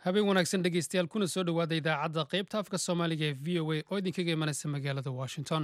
habeen wanaagsan dhegeystayaal kuna soo dhowaada idaacadda qaybta afka soomaaliga ee v o a oo idinkaga imanaysa magaalada washington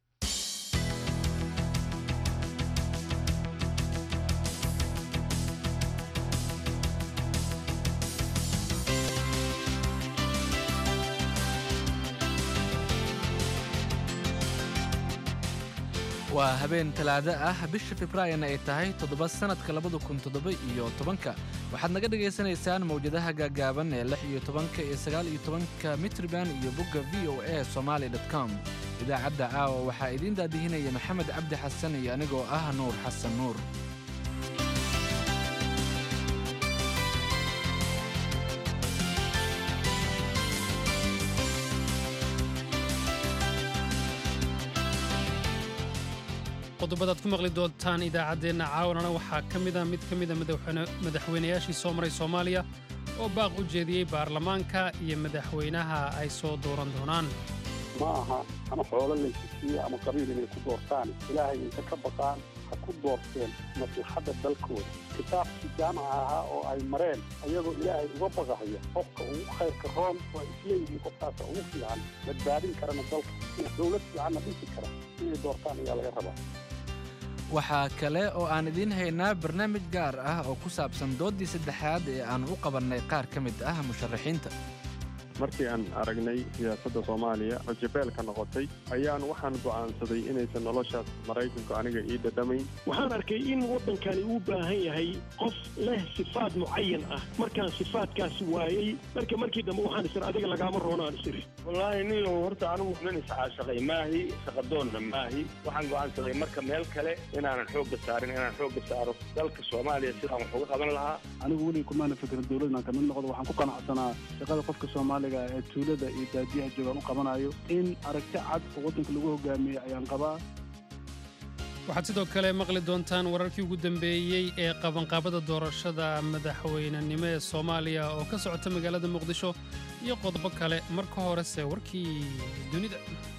waa habeen talaado ah bisha febraayona ay tahay toddoba sannadka labada kun toddoba iyo tobanka waxaad naga dhagaysanaysaan mawjadaha gaagaaban ee lix iyo tobanka iyo sagaal iyo tobanka mitriban iyo bogga v o a somaali com idaacadda caawa waxaa idiin daadihinaya maxamed cabdi xasan iyo anigoo ah nuur xasan nuur qodobadaad ku maqli doontaan idaacaddeenna caawanana waxaa ka mida mid ka mida madaxweynayaashii soo maray soomaaliya oo baaq u jeediyey baarlamaanka iyo madaxweynaha ay soo dooran doonaan ma aha ama xoolo laysisiiye ama qabiil inay ku doortaan ilaahay inta ka baqaan ha ku doorteen maslaxadda dalkooda kitaabkii jaamaca ahaa oo ay mareen ayagoo ilaahay uga baqahaya qofka ugu khayrka roon waa isleeyihiin qofkaasa ugu fiican badbaadin karana dalka dowlad fiicanna dhisi kara inay doortaan ayaa laga rabaa waxaa kale oo aan idiin haynaa barnaamij gaar ah oo ku saabsan dooddii saddexaad ee aan u qabannay qaar ka mid ah musharaxiinta markii aan aragnay siyaasadda soomaaliya oo jabeelka noqotay ayaan waxaan go'aansaday inaysan noloshaas maraykanku aniga ii dhadhamayn waxaan arkay in waddankani uu baahan yahay qof leh sifaad mucayan ah markaan sifaadkaas waayey marka markii dambe waxaan isir adiga lagaama roonaan isiri wallaahi niyow horta anigu nin iscaashaqay maahi shaqadoonna maahi waxaan go'aansaday marka meel kale inaanan xoogga saarin inaan xoogga saaro dalka soomaaliya sidaan wax uga qaban lahaa anigu weliga kumaana fikrin dowlad inaan kamid noqdo waxaan ku qanacsanaa shaqada qofka soomaaliga ee tuulada iyo baadiyaha joogaan u qabanayo in aragti cad oo waddanka lagu hogaamiyey ayaan qabaa waxaad sidoo kale maqli doontaan wararkii ugu dambeeyey ee qabanqaabada doorashada madaxweynenimo ee soomaaliya oo ka socota magaalada muqdisho iyo qodobo kale marka horese warkii dunida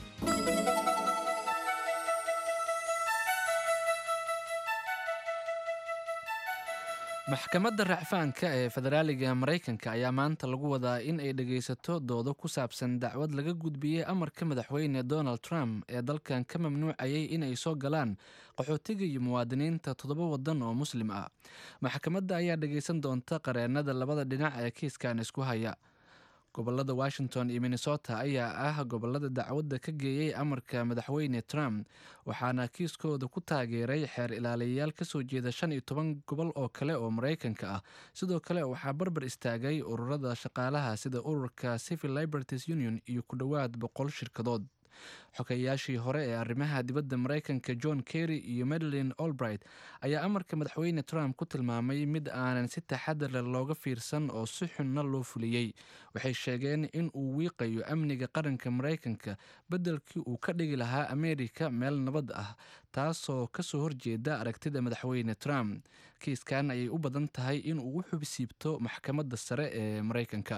maxkamadda racfaanka ee federaaliga maraykanka ayaa maanta lagu wadaa in ay dhegaysato doodo ku saabsan dacwad laga gudbiyey amarka madaxweyne donald trump ee dalkan ka mamnuucayay inay soo galaan qaxootiga iyo muwaadiniinta toddoba waddan oo muslim ah maxkamadda ayaa dhegaysan doonta qareennada labada dhinac ee kiiskan isku haya gobolada washington iyo minnesota ayaa ah gobolada dacwadda ka geeyey amarka madaxweyne trump waxaana kiiskooda ku taageeray xeer ilaaliyayaal kasoo jeeda shan iyo toban gobol oo kale oo maraykanka ah sidoo kale waxaa barbar istaagay ururada shaqaalaha sida ururka civil liberties union iyo ku dhowaad boqol shirkadood xogeyaashii hore ee arrimaha dibadda maraykanka john kerry iyo madeline olbright ayaa amarka madaxweyne trump ku tilmaamay mid aanan si taxadar leh looga fiirsan oo si xunna loo fuliyey waxay sheegeen in uu wiiqayo amniga qaranka maraykanka beddelkii uu ka dhigi lahaa ameerika meel nabad ah taasoo kasoo horjeeda aragtida madaxweyne trump kiiskan ayay u badan tahay in uu u xubsiibto maxkamadda sare ee maraykanka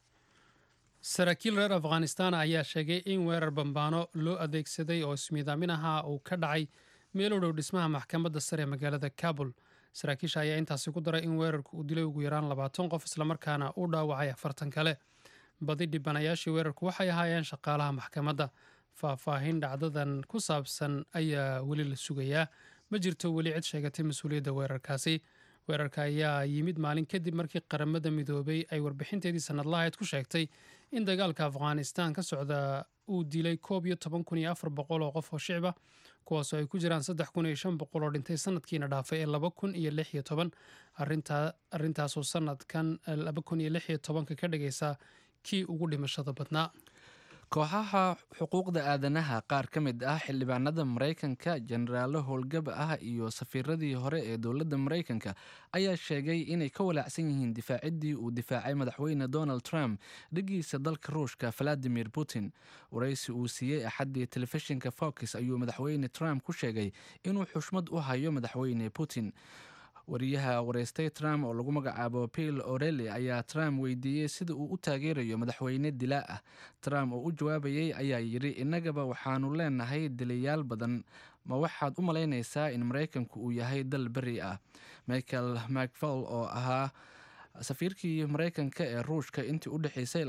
saraakiil reer afghanistan ayaa sheegay in weerar bambaano loo adeegsaday oo ismiidaamin ahaa uu ka dhacay meel u dhow dhismaha maxkamadda sare ee magaalada kabul saraakiisha ayaa intaasi ku daray in weerarku uu dilay ugu yaraan labaatan qof islamarkaana uu dhaawacay afartan kale badi dhibanayaashii weerarku waxay ahaayeen shaqaalaha maxkamadda faahfaahin dhacdadan ku saabsan ayaa weli la sugayaa ma jirto weli cid sheegatay mas-uuliyadda weerarkaasi weerarka ayaa yimid maalin kadib markii qaramada midoobay ay warbixinteedii sanadlahayd ku sheegtay in dagaalka afghanistan ka socda uu dilay koob iyo toban kun iyo afar boqol oo qof oo shicba kuwaasoo ay ku jiraan saddex kun iyo shan boqol oo dhintay sanadkiina dhaafay ee laba kun iyo lix iyo toban arrintaasoo sanadkan laba kun iyo lix iyo tobanka ka dhigaysa kii ugu dhimashada badnaa kooxaha xuquuqda aadanaha qaar ka mid ah xildhibaanada maraykanka jenaraalo howlgab ah iyo safiiradii hore ee dowladda maraykanka ayaa sheegay inay ka walaacsan yihiin difaaciddii uu difaacay madaxweyne donald trump dhigiisa dalka ruushka valadimir putin waraysi uu siiyey axaddii telefishinka fox ayuu madaxweyne trump ku sheegay inuu xushmad u hayo madaxweyne putin wariyaha wareystay trump oo lagu magacaabo bill orelli ayaa trump weydiiyey sida uu u taageerayo madaxweyne dilaa ah trump oo u jawaabayey ayaa yidhi innagaba waxaanu leenahay dilayaal badan ma waxaad u malaynaysaa in maraykanku uu yahay dal beri ah michael macfall oo ahaa safiirkii maraykanka ee ruushka intii u dhexeysay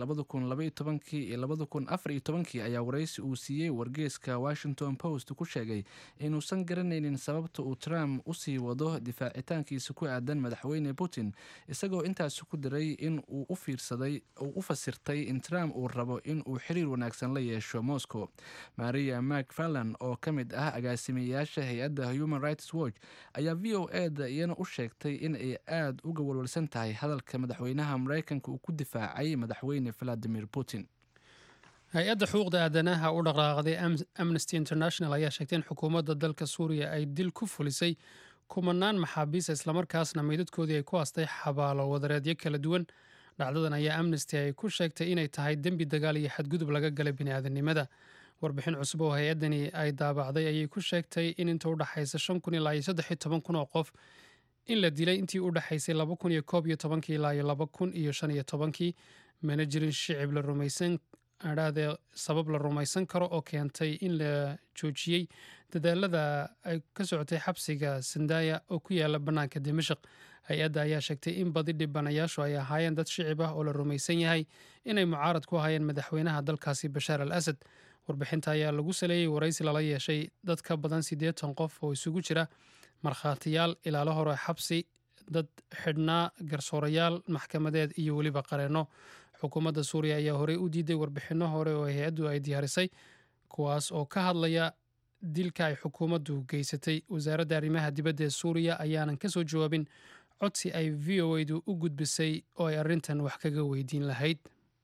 iyo ayaa waraysi uu siiyey wargeeska washington post ku sheegay inuusan garanaynin sababta uu trump usii wado difaacitaankiisa ku aadan madaxweyne putin isagoo intaasi ku diray in uu u fasirtay in trump uu rabo in uu xiriir wanaagsan la yeesho moscow maria macfarlan oo ka mid ah agaasimeyaasha hay-adda human rights watch ayaa v o eda iyana u sheegtay in ay aada uga walwalsan tahay hadalka madaxweynaha maraykanka uu ku difaacay madaxweyne valadimir putin hay-adda xuquuqda aadanaha u dhaqaaqday amnesty international ayaa sheegtay in xukuumadda dalka suuriya ay dil ku fulisay kumanaan maxaabiista islamarkaasna meydadkoodii ay ku hastay xabaalo wadareedyo kala duwan dhacdadan ayaa amnesty ay ku sheegtay inay tahay dembi dagaal iyo xadgudub laga galay bini'aadanimada warbixin cusub oo hay-addani ay daabacday ayay ku sheegtay in inta u dhexaysa shan kun ilaa iyo saddex iyo toban kun oo qof in la dilay intii u dhexaysay laba kun iyo koob iyo tobankii ilaa iyo laba kun iyo shan iyo tobankii mana jirin shicib la rumaysan adhaadee sabab la rumaysan karo oo keentay in la joojiyey dadaalada ay ka socotay xabsiga sandaya oo ku yaala bannaanka dimashaq hay-adda ayaa sheegtay in badi dhibanayaashu ay ahaayeen dad shicib ah oo la rumaysan yahay inay mucaarad ku hayeen madaxweynaha dalkaasi bashaar al asad warbixinta ayaa lagu saleeyey waraysi lala yeeshay dad ka badan siddeetan qof oo isugu jira markhaatiyaal ilaalo hore xabsi dad xidhnaa garsoorayaal maxkamadeed iyo weliba qareenno xukuumadda suuriya ayaa horey u diiday warbixinno hore oo hay-addu ay diyaarisay kuwaas oo ka hadlaya dilka ay xukuumaddu geysatay wasaaradda arrimaha dibadda ee suuriya ayaanan ka soo jawaabin codsi ay v o edu u gudbisay oo ay arrintan wax kaga weydiin lahayd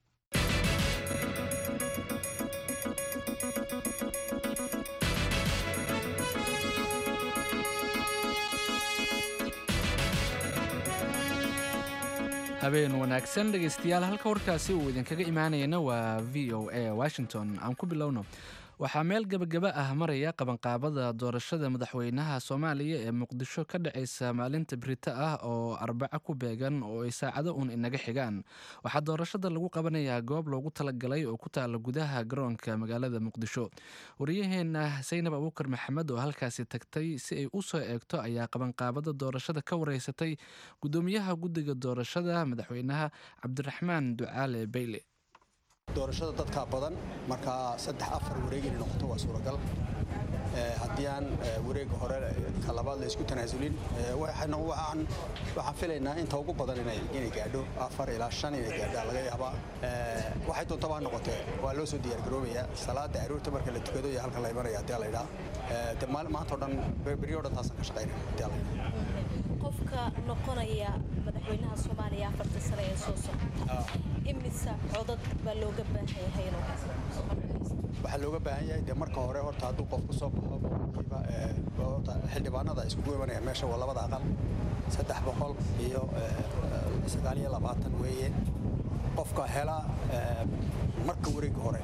habeen wanaagsan dhegaystayaal halka warkaasi uu idinkaga imaanayana waa v o a washington aan ku bilowno waxaa meel gebagaba ah maraya qabanqaabada doorashada madaxweynaha soomaaliya ee muqdisho ka dhacaysa maalinta birito ah oo arbaco ku beegan oo ay saacado uun inaga xigaan waxaa doorashada lagu qabanayaa goob loogu talagalay oo ku taala gudaha garoonka magaalada muqdisho wariyaheena saynab abuukar maxamed oo halkaasi tagtay si ay u soo eegto ayaa qabanqaabada doorashada ka wareysatay gudoomiyaha guddiga doorashada madaxweynaha cabdiraxmaan ducaale beyle doorashada dadkaa badan markaa saddex afar wareeg inay noqoto waa suuragal haddii aan wareega hore ka labaad la isku tanaasulin waxaan filaynaa inta ugu badan inay gaadho afar ilaa shan inay gaadhaa laga yaabaa waxay doontaba ha noqotee waa loo soo diyaargaroobayaa salaada aroorta marka la tukado iyo halkan la imanaya haddii la idhaa de maantao dhan beryo dhan taasaan ka shaqaynaya haddii la idhaa qofka noqonaya madaxweynaha soomaaliya afarta sane ee soo socota imisa codad baa looga baahan yahay waxaa looga baahan yahay dee marka hore horta hadduu qof kusoo baxo boqolkiiba horta xildhibaanada iskugu imanaya meesha waa labada aqal saddex boqol iyo sagaal iyo labaatan weeye qofka hela marka wareega hore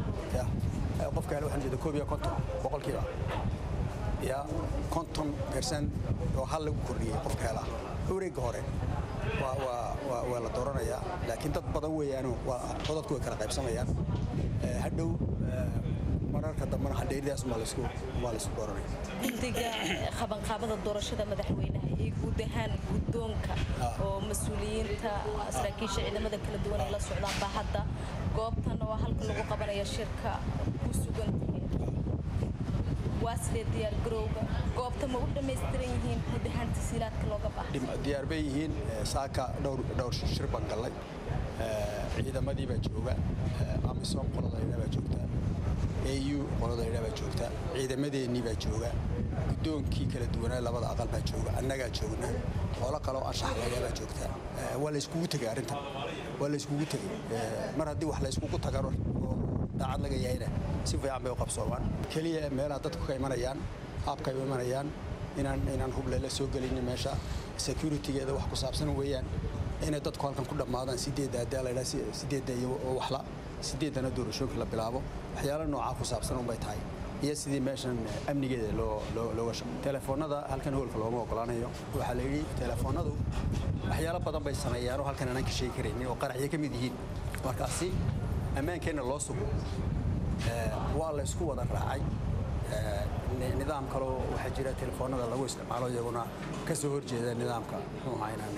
qofka hela waxaan jeeda koob iyo konton boqolkiiba ya konton percent oo hal lagu kordhiyey qofka helaa wareegga hore waa la dooranayaa laakiin dad badan weeyaano codadku way kala qaybsamayaan hadhow mararka dambena hadheeridaas waa laysku dooranaya guddiga qabanqaabada doorashada madaxweynaha iyo guud ahaan guddoonka oo mas-uuliyiinta saraakiisha ciidamada kala duwan ay la socdaan baa hadda goobtan oo halka lagu qabanaya shirka ku sugan waa sidee diyaargarowga goobta ma u dhammaystiran yihiin guud ahaan tasiilaadka looga baaha diyaar bay yihiin saaka dhowr shir baan gallay ciidamadii baa jooga amisom qoladayna baa joogta au qoladayna baa joogta ciidamadeennii baa jooga guddoonkii kala duwanaa labada aqal baa jooga annagaa joogna qolo kaloo anshaxlayna baa joogta waa layskugu tegay arrintan waa layskugu tegay mar haddii wax layskugu tagano daacad laga yahayna si fiican bay u qabsoomaan keliya meelaha dadku ka imanayaan haabkay u imanayaan inaan inaan hublela soo gelinin meesha securitygeeda wax ku saabsan weeyaan inay dadku halkan ku dhammaadaan sideedda haddii la yidhaha sideedda iyo waxla sideeddana doorashooyinka la bilaabo waxyaalo noocaa ku saabsan unbay tahay iyo sidii meeshan amnigeeda loo looga shaqo telefoonnada halkan hoolka looma ogolaanayo waxaa la yidhi telefoonnadu waxyaalo badan bay sameeyaanoo halkan aanan ka sheegi karaynin oo qaraxyo ka mid yihiin markaasi ammaankeenna loo sugo waa la ysku wada raacay nidaam kaloo waxaa jira telefoonnada lagu isticmaalo iyaguna ka soo horjeeda nidaamka muxuu ahaa inaan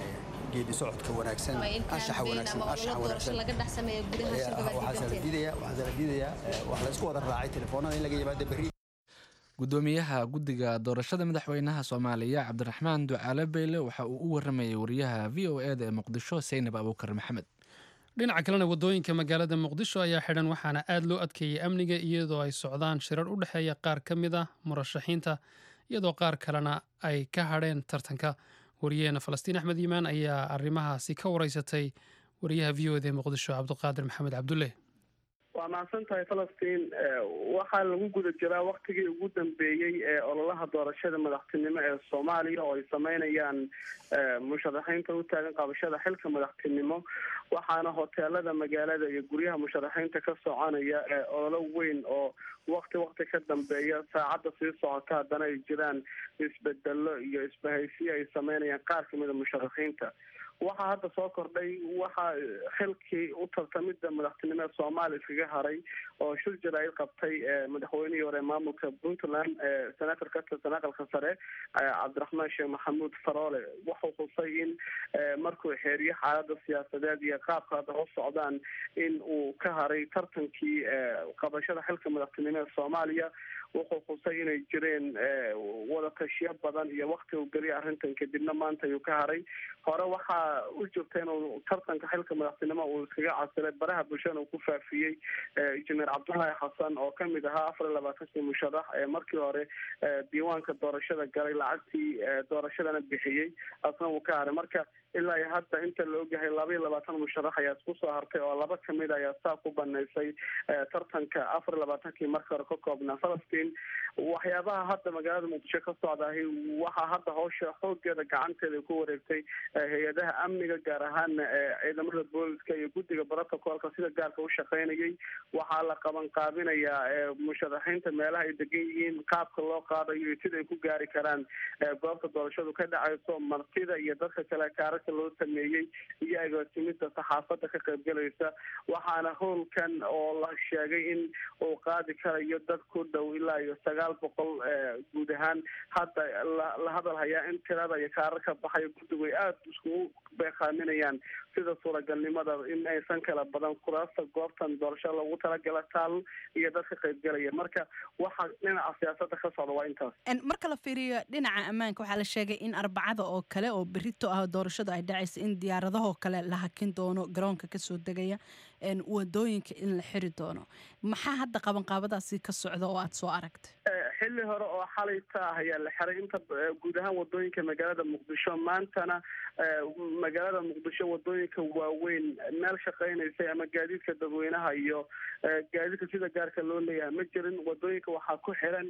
geedi socodka wanaagsan anshaxa wanaagsan anshaxa wanaagsan laga dhex sameeyo gudaha shirka waxaa la diidayaa waxaa la diidayaa wax la isku wada raacay telefoonada in laga yimaado berri gudoomiyaha guddiga doorashada madaxweynaha soomaaliya cabdiraxmaan ducaale beyle waxa uu u waramayay wariyaha v o e da ee muqdisho seynab abuukar maxamed dhinaca kalena wadooyinka magaalada muqdisho ayaa xidhan waxaana aad loo adkeeyey amniga iyadoo ay socdaan shirar u dhexeeya qaar ka mid ah murashaxiinta iyadoo qaar kalena ay ka hadheen tartanka wariyaheena falastiin axmed yimaan ayaa arrimahaasi ka wareysatay wariyaha v o d ee muqdisho cabdiqaadir maxamed cabdulle waa mahadsan tahay falastiin waxaa lagu guda jiraa waktigii ugu dambeeyey ee ololaha doorashada madaxtinimo ee soomaaliya oo ay sameynayaan musharaxiinta u taagan qabashada xilka madaxtinimo waxaana hoteelada magaalada iyo guryaha musharaxiinta ka soconaya ololo weyn oo wakti wakti ka dambeeya saacadda sii socota haddana ay jiraan isbedelo iyo isbahaysiyo ay sameynayaan qaar kamida musharaxiinta waxaa hadda soo kordhay waxaa xilkii u tartamida madaxtinimo ee soomaaliya iskaga haray oo shir jaraa'id qabtay madaxweynihii hore maamulka puntland senator ka tirsan aqalka sare cabdiraxmaan sheekh maxamuud faroole wuxuu xusay in markuu xeeriyo xaalada siyaasadeed iyo qaabka hadda u socdaan in uu ka haray tartankii qabashada xilka madaxtinimo ee soomaaliya wuxuu xusay inay jireen wadatashiyo badan iyo wakti uu geliya arrintan kadibna maanta ayuu ka haray hore waxaa u jirta inuu tartanka xilka madaxtinimo uu iskaga casilay baraha bulshada uu ku faafiyey injineer cabdullaahi xasan oo kamid ahaa afar iyo labaatankii musharax ee markii hore diiwaanka doorashada galay lacagtii doorashadana bixiyey asna uu ka haray marka ilaa iyo hadda inta la ogyahay laba iyo labaatan musharax ayaa isku soo hartay oo laba kamid ayaa saa ku banaysay tartanka afar iyo labaatankii markii hore ka koobnaa falastiin waxyaabaha hadda magaalada muqdisho ka socdaahi waxaa hadda hawsha xoogeeda gacanteeda ku wareegtay hay-adaha amniga gaar ahaana ciidamada booliska iyo guddiga brotocolka sida gaarka u shaqeynayay waxaa la qaban qaabinayaa musharaxiinta meelaha ay degan yihiin qaabka loo qaadayo iyo sida ay ku gaari karaan goobta doorashadu ka dhacayso martida iyo dadka kale kaararka loo sameeyey iyo agaasimida saxaafada ka qaybgalaysa waxaana howlkan oo la sheegay in uu qaadi karayo dad ku dhow ilaa iyo sagaal boqol guud ahaan hadda la hadal hayaa in tirada iyo kaararka baxayo guddigu ay aada iskugu beeqaaminayaan sida suuragalnimada in aysan kala badan kuraasta goobtan doorasho loogu talagala taal iyo dadka qaybgalaya marka waxa dhinaca siyaasada ka socda waa intaas marka la fiiriyo dhinaca ammaanka waxaa la sheegay in arbacada oo kale oo berito ah doorashadu ay dhacaysa in diyaaradahoo kale la hakin doono garoonka kasoo degaya wadooyinka in la xiri doono maxaa hadda qabanqaabadaasi ka socda oo aada soo aragtay xilli hore oo xalayta ah ayaa la xiray inta guud ahaan wadooyinka magaalada muqdisho maantana magaalada muqdisho wadooyinka waaweyn meel shaqeynaysay ama gaadiidka dadweynaha iyo gaadiidka sida gaarka loo leeyahay ma jirin wadooyinka waxaa ku xiran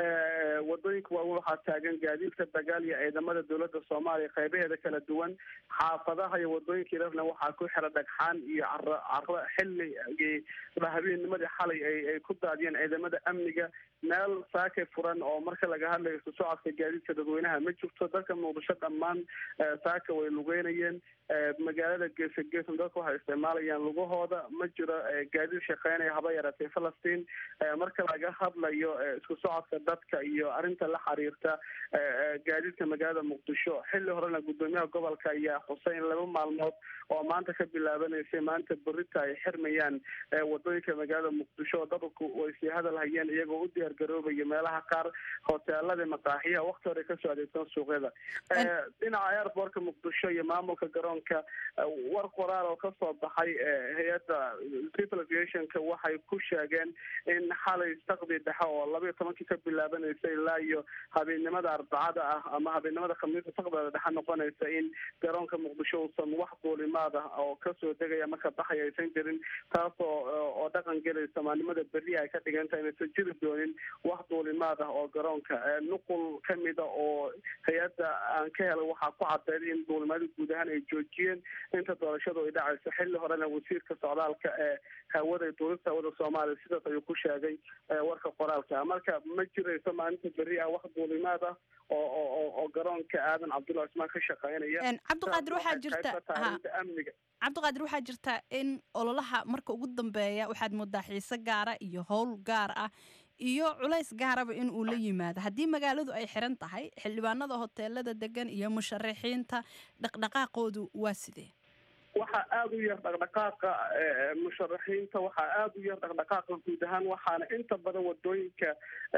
wadooyinka waaweyn waxaa taagan gaadiidka dagaal iyo ciidamada dowlada soomaaliya qeybaheeda kala duwan xaafadaha iyo wadooyinka irarna waxaa ku xira dhagxaan iyo caro caro xilligii habeennimadii xalay ay ku daadiyeen ciidamada amniga meel saakay furan oo marka laga hadlayo isu socodka gaadiidka dadweynaha ma jirto dadka muqdisho dhammaan saaka way lugeynayeen magaalada geesa geesan dadka waxay isticmaalayaan lugahooda ma jiro gaadiid shaqeynaya haba yaratay falastiin marka laga hadlayo isku socodka dadka iyo arrinta la xiriirta gaadiidka magaalada muqdisho xilli horena gudoomiyaha gobolka ayaa xusay in laba maalmood oo maanta ka bilaabanaysay maanta berita ay xirmayaan wadooyinka magaalada muqdisho dadku way sii hadal hayeen iyagoo u diyaar garoobaya meelaha qaar hoteelada maqaaxiyaha wakti hore kasoo adeegsan suuqyada dhinaca airbortka muqdisho iyo maamulka garoonka war qoraal oo kasoo baxay hay-adda civil aviationka waxay ku sheegeen in xalay saqdi dhexe oo labaiyo tobankii ka bilaabanaysay ilaa iyo habeennimada arbacada ah ama habeennimada khamiista saqdada dhexe noqonaysa in garoonka muqdisho uusan wax duulimaad ah oo kasoo degaya marka baxaya aysan jirin taasoo oo dhaqan gelaysa maalnimada berri ay ka dhiganta inaysan jiri doonin wax duulimaad ah oo garoonka nuqul kamida oo hay-adda aan ka helay waxaa ku cadeyd in duulimaada guud ahaan ay joojiyeen inta doorashadu ay dhacayso xilli horena wasiirka socdaalka ee hawada duulista hawada soomaaliya sidaas ayuu ku sheegay warka qoraalka marka ma jirayso maalinta berri ah wax duulimaad ah oo oo oo garoonka aadan cabdulla cismaan ka shaqeynaya cabdiqaadir waxaa jirta amniga cabdiqaadir waxaa jirta in ololaha marka ugu dambeeya waxaad moodaa xiise gaara iyo howl gaar ah iyo culays gaaraba in uu la yimaado haddii magaaladu ay xiran tahay xildhibaanada hoteelada degan iyo musharaxiinta dhaqdhaqaaqoodu waa sidee waxaa aada u yar dhaqdhaqaaqa musharaxiinta waxaa aada u yar dhaqdhaqaaqa guud ahaan waxaana inta badan wadooyinka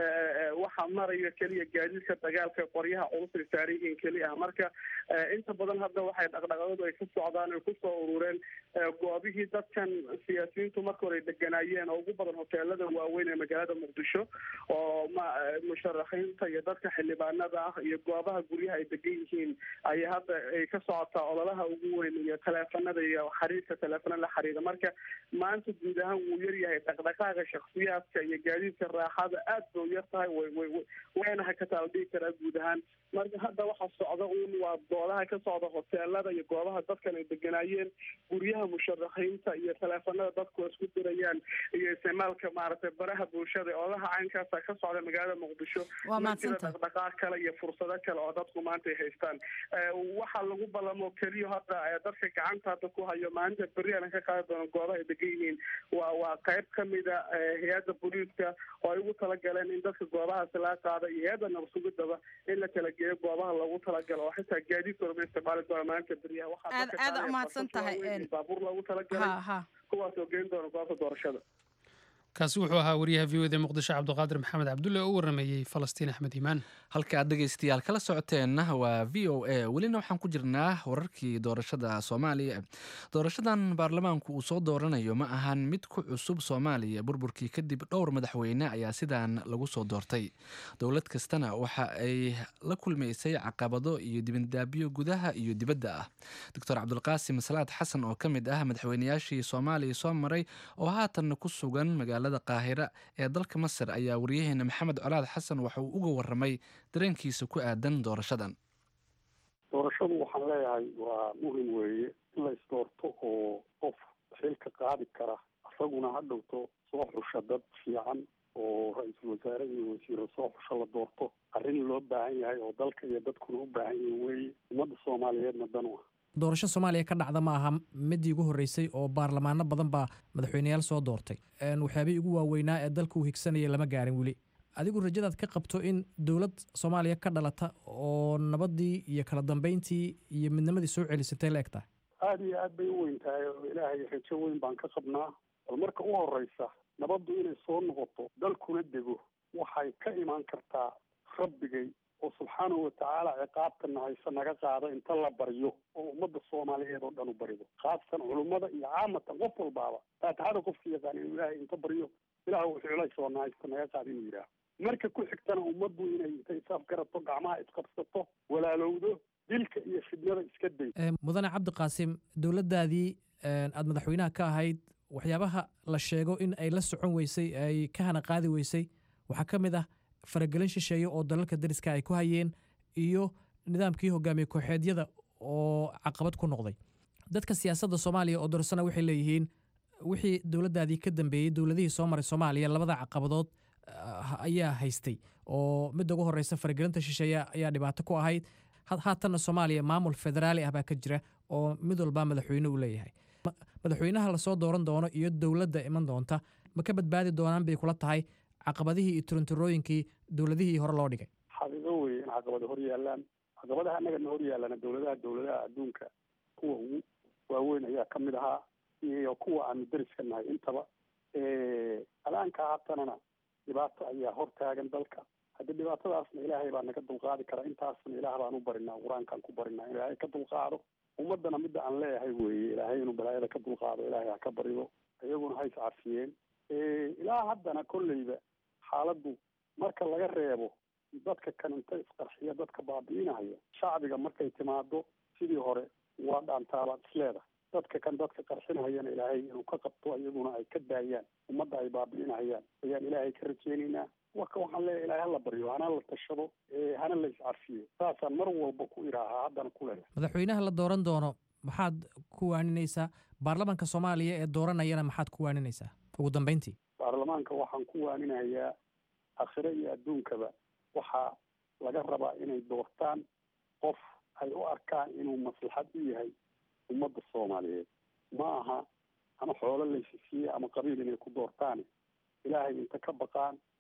waxaa maraya keliya gaadiidka dagaalka qoryaha culus ay saaran yihiin keli ah marka inta badan hadda waxay dhaqdhaqaaqadu ay ka socdaan ay kusoo urureen goobihii dadkan siyaasiyiintu marka hore ay deganaayeen oo ugu badan hoteelada waaweyn ee magaalada muqdisho oo ma musharaxiinta iyo dadka xildhibaanada ah iyo goobaha guryaha ay degan yihiin ayay hadda ay ka socotaa ololaha ugu weyn iyo taleefon iyo xariirka teleefona la xiriira marka maanta guud ahaan wuu yaryahay dhaqdhaqaaqa shaksiyaadka iyo gaadiidka raaxada aad bay u yar tahay wayna hakataa la dhihi karaa guud ahaan marka hadda waxa socda uun waa doodaha ka socda hoteelada iyo goobaha dadkan ay deganaayeen guryaha musharaxiinta iyo teleefonada dadku isku dirayaan iyo isticmaalka maaragtay baraha bulshada oolaha caynkaasa ka socda magaalada muqdisho ma jira dhaqdhaqaaq kale iyo fursado kale oo dadku maanta ay haystaan waxaa lagu ballamo keliya hadda dadka gacanta hadda ku hayo maalinta berri aan ka qaadi doono goobaha ay degan yihiin waa waa qayb kamida hay-adda booliiska oo ay ugu talagaleen in dadka goobahaasi laga qaado iyo hay-adda nabadsugidaba in la kala geeyo goobaha loogu talagalo oo xitaa gaadiidkooda ma isticmaali doona maalinta berriyaha aad aad umahadsan tahay baabuur loogu talagalay kuwaas oo geyn doona goobta doorashada kaasi wuxuu ahaa wariyaha v o d muqdisho cabdiqaadir maxamed cabdulle oo u warameeyey falastiin axmed iimaan halka aad dhegaystayaal kala socoteenna waa v o a welina waxaan ku jirnaa wararkii doorashada soomaaliya doorashadan baarlamaanku uu soo dooranayo ma ahan mid ku cusub soomaaliya burburkii kadib dhowr madaxweyne ayaa sidaan lagu soo doortay dowlad kastana waxa ay la kulmaysay caqabado iyo dibindaabyo gudaha iyo dibadda ah doctor cabdulqaasim salaad xasan oo ka mid ah madaxweynayaashii soomaaliya soo maray oo haatanna ku sugan magaalada qaahira ee dalka masar ayaa wariyaheena maxamed colaad xasan waxa uu uga waramay dareenkiisa ku aadan doorashadan doorashadu waxaan leeyahay waa muhim weeye in la isdoorto oo qof xilka qaadi kara isaguna ha dhowto soo xusha dad fiican oo ra-iisul wasaare iyo wasiiro soo xusha la doorto arrin loo baahan yahay oo dalka iyo dadkuna u baahan yihin weeye ummadda soomaaliyeedna dan u ah doorasho soomaaliya ka dhacda ma aha midii ugu horreysay oo baarlamaano badan baa madaxweyneyaal soo doortay waxyaabihii ugu waaweynaa ee dalka uu higsanaya lama gaarin weli adigu rajadaad ka qabto in dowlad soomaaliya ka dhalata oo nabadii iyo kala dambeyntii iyo midnimadii soo celisatay la eg tahay aada iyo aad bay u weyn tahay oo ilaahay rajo weyn baan ka qabnaa bal marka u horeysa nabaddu inay soo noqoto dalkuna dego waxay ka imaan kartaa rabbigay oo subxaanahu watacaala ciqaabtana hayse naga qaado inta la baryo oo ummadda soomaaliyeed oo dhan u barido khaasatan culummada iyo caamatan qof walbaaba faatixada qofka yaqaan inuu ilaahay inta baryo ilaah wuxuu culays oo nahaysta naga qaado inuu yidhaaho marka ku xigtana ummaddu inay intay isaaf garato gacmaha isqabsato walaalowdo dilka iyo fidnada iska day mudane cabdiqaasim dowladdaadii aada madaxweynaha ka ahayd waxyaabaha la sheego in ay la socon weysay ay ka hana qaadi weysay waxaa ka mid ah faragelin shisheeye oo dalalka dariska ay ku hayeen iyo nidaamkii hogaamiye kooxeedyada oo caqabad ku noqday dadka siyaasadda soomaaliya oo dorsana waxay leeyihiin wixii dowladdaadii ka dambeeyey dowladihii soo maray soomaaliya labada caqabadood ayaa haystay oo midda ugu horeysa faragelinta shisheeye ayaa dhibaato ku ahayd haatanna soomaaliya maamul federaali ah baa ka jira oo mid walba madaxweyne uu leeyahay madaxweynaha lasoo dooran doono iyo dowladda iman doonta ma ka badbaadi doonaan bay kula tahay caqabadihii iyo turinturooyinkii dowladihii hore loo dhigay xaqiiqo weeye in caqabado hor yaalaan caqabadaha annagana hor yaallana dowladaha dowladaha adduunka kuwa ugu waaweyn ayaa ka mid ahaa iyo kuwa aanu deriska nahay intaba alaanka haatanana dhibaato ayaa hor taagan dalka haddii dhibaatadaasna ilaahay baa naga dulqaadi kara intaasna ilaah baan u barinaa qur-aankaan ku barinaa in ilaahay ka dulqaado ummaddana midda aan leeyahay weeye ilaahay inuu balaayada ka dulqaado ilaahay ha ka barido iyaguna ha iscafiyeen ilaa haddana kolleyba xaaladdu marka laga reebo dadka kan inta isqarxiya dadka baabi'inaya shacbiga markay timaado sidii hore waa dhaantaabaad isleedahay dadka kan dadka qarxinayana ilaahay inuu ka qabto iyaguna ay ka daayaan ummadda ay baabi'inayaan ayaan ilaahay ka rajeynaynaa waka waxaan leeyahay ilaahay hala baryo hana la tashado hana la iscafiyo saasaan mar walba ku idhaahaa haddana ku leeyahay madaxweynaha la dooran doono maxaad ku waaninaysaa baarlamaanka soomaaliya ee dooranayana maxaad ku waaninaysaa ugu dambeyntii baarlamaanka waxaan ku waaninayaa akhire iyo adduunkaba waxaa laga rabaa inay doortaan qof ay u arkaan inuu maslaxad u yahay ummadda soomaaliyeed ma aha ama xoolo laysi siiye ama qabiil inay ku doortaan ilaahay inta ka baqaan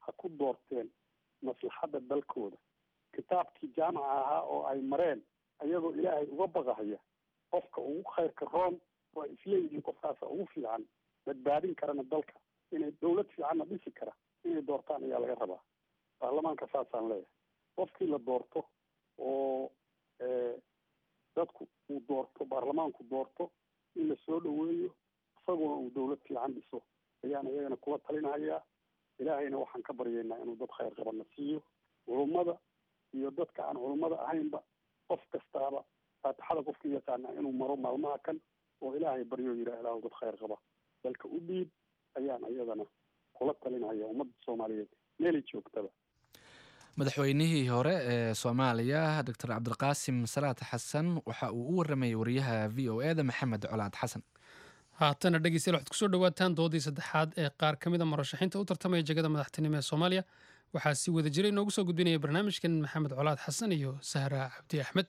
ha ku doorteen maslaxadda dalkooda kitaabkii jaamaca ahaa oo ay mareen ayagoo ilaahay uga baqahaya qofka ugu khayrka roon waa isleeyihiin qofkaasa ugu fiican badbaadin karana dalka inay dawlad fiicanna dhisi kara inay doortaan ayaa laga rabaa baarlamaanka saasaan leeyahay qofkii la doorto oo dadku uu doorto baarlamaanku doorto in la soo dhaweeyo isaguna uu dawlad fiican dhiso ayaan iyagana kula talinahayaa ilaahayna waxaan ka baryaynaa inuu dad khayr qabana siiyo culummada iyo dadka aan culummada ahaynba qof kastaaba faatixada qofka yaqaana inuu maro maalmaha kan oo ilaahay baryo yidhaahdaa dad khayr qaba dalka u dhiib ayaan iyadana kula talinaya ummadda soomaaliyeed meelay joogtaba madaxweynihii hore ee soomaaliya doctor cabdiqaasim salaad xasan waxa uu u waramayay wariyaha v o e da maxamed colaad xasan haatana dhegeystayaal waxaad kusoo dhawaataan doodii saddexaad ee qaar ka mida murashaxiinta u tartamaya jegada madaxtinimo ee soomaaliya waxaa si wada jira inoogu soo gudbinaya barnaamijkan maxamed colaad xasan iyo sahra cabdi axmed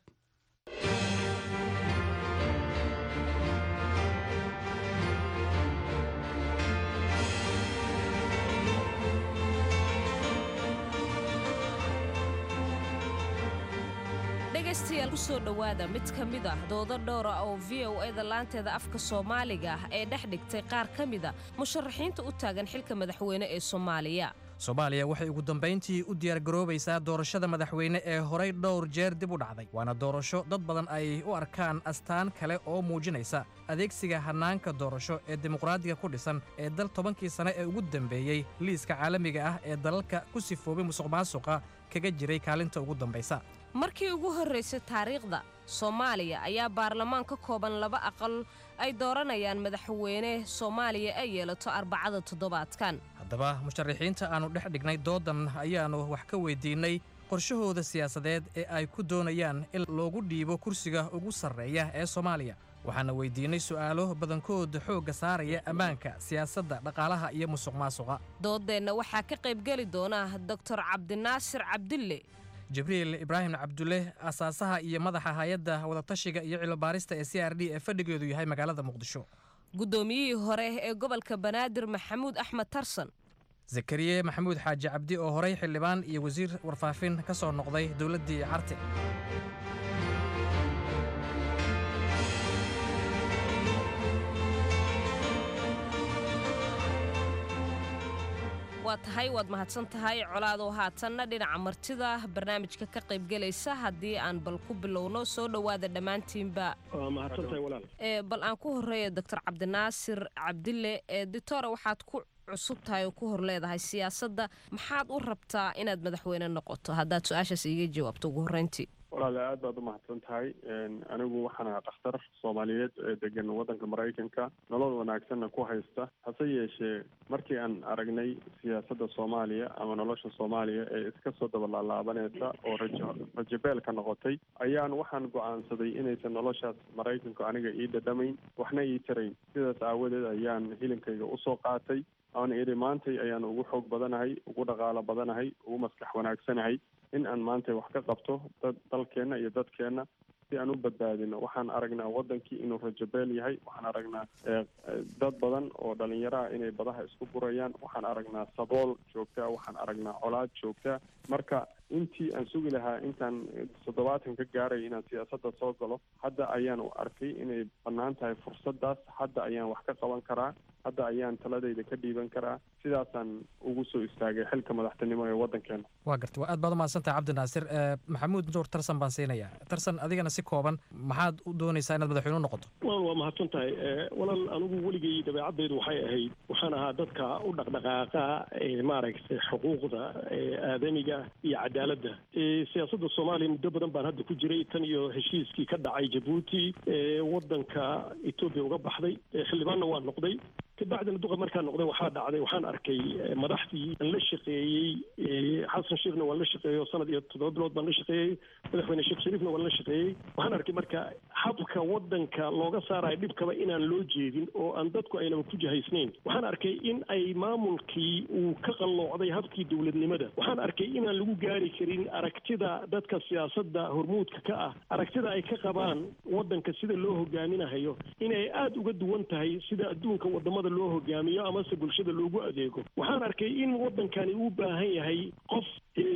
dhegaystayaal kusoo dhowaada mid ka mid ah doodo dhowra oo v o eda laanteeda afka soomaaliga ah ee dhex dhigtay qaar ka mida musharaxiinta u taagan xilka madaxweyne ee soomaaliya soomaaliya waxay ugu dambayntii u diyaargaroobaysaa doorashada madaxweyne ee horay dhowr jeer dib u dhacday waana doorasho dad badan ay u arkaan astaan kale oo muujinaysa adeegsiga hannaanka doorasho ee dimuqraadiga ku dhisan ee dal tobankii sane ee ugu dambeeyey liiska caalamiga ah ee dalalka ku sifoobay musuqmaasuqa kaga jiray kaalinta ugu dambaysa markii ugu horraysay taariikhda soomaaliya ayaa baarlamaan ka kooban laba aqal ay dooranayaan madaxweyne soomaaliya ay yeelato arbacada toddobaadkan haddaba musharaxiinta aannu dhex dhignay doodan ayaannu wax ka weydiinnay qorshahooda siyaasadeed ee ay ku doonayaan in loogu dhiibo kursiga ugu sarreeya ee soomaaliya waxaana weydiinnay su'aalo badankood xoogga saaraya ammaanka siyaasadda dhaqaalaha iyo musuqmaasuqa dooddeenna waxaa ka qaybgeli doona doktor cabdinaasir cabdille jibriil ibraahim cabdulle asaasaha iyo madaxa hay-adda wadatashiga iyo cilobaarista ee c r d ee fadhigeedu yahay magaalada muqdisho guddoomiyihii hore ee gobolka banaadir maxamuud axmed tarsan zakariye maxamuud xaaji cabdi oo horay xildhibaan iyo wasiir warfaafin ka soo noqday dowladdii carte waa tahay waad mahadsan tahay colaadoo haatanna dhinaca martida barnaamijka ka qaybgelaysa haddii aan bal ku bilowno soo dhowaada dhammaantiinba bal aan ku horeeya doctor cabdinaasir cabdille ditore waxaad ku cusub tahay oo ku hor leedahay siyaasadda maxaad u rabtaa inaad madaxweyne noqoto haddaad su-aashaas iiga jawaabto ugu horreyntii walaale aad baad umahadsan tahay anigu waxaan ahaa dhakhtar soomaaliyeed ee degan waddanka maraykanka nolol wanaagsanna ku haysta hase yeeshee markii aan aragnay siyaasadda soomaaliya ama nolosha soomaaliya ee iska soo dabalaalaabaneysa oo rajo rajabeel ka noqotay ayaan waxaan go-aansaday inaysan noloshaas maraykanku aniga ii dhadhamayn waxna ii tarayn sidaas aawadeed ayaan hilinkayga usoo qaatay aan idhi maantay ayaan ugu xoog badanahay ugu dhaqaalo badanahay ugu maskax wanaagsanahay in aan maanta wax ka qabto dad dalkeenna iyo dadkeenna si aan u badbaadino waxaan aragnaa wadankii inuu rajabeel yahay waxaan aragnaa dad badan oo dhalinyaraha inay badaha isku burayaan waxaan aragnaa sabool joogtaa waxaan aragnaa colaad joogtaa marka intii aan sugi lahaa intaan toddobaatan ka gaaray inaan siyaasadda soo galo hadda ayaan u arkay inay bannaan tahay fursaddaas hadda ayaan wax ka qaban karaa hadda ayaan taladayda ka dhiiban karaa sidaasaan ugu soo istaagay xilka madaxtinimo ee waddankeena waa garta waa aad baad umahadsantahay cabdinaasir maxamuud nuur tarsan baan siinayaa tarsan adigana si kooban maxaad u doonaysaa inaad madaxweyne u noqoto walaal waa mahadsan tahay walaal anigu weligay dabeecaddeedu waxay ahayd waxaan ahaa dadka u dhaqdhaqaaqa maaragtay xuquuqda aadamiga iyo cadaaladda siyaasadda soomaaliya muddo badan baan hadda ku jiray tan iyo heshiiskii ka dhacay jabuuti waddanka etoobiya uga baxday xildhibaanna waa noqday kabacdina duqa markaan noqday waxaa dhacday waxaan arkay madaxdii aan la shaqeeyey xasan sheekhna waan la shaqeeyey oo sanad iyo toddoba bilood baan la shaqeeyey madaxweyne sheekh shariifna waan la shaqeeyey waxaan arkay marka habka waddanka looga saarayo dhibkaba inaan loo jeedin oo aan dadku aynaba ku jahaysnayn waxaan arkay in ay maamulkii uu ka qalloocday habkii dowladnimada waxaan arkay inaan lagu gaari karin aragtida dadka siyaasadda hormuudka ka ah aragtida ay ka qabaan waddanka sida loo hogaaminahayo inay aada uga duwan tahay sida adduunka wadamada talada loo hogaamiyo amase bulshada loogu adeego waxaan arkay in waddankani uu baahan yahay qof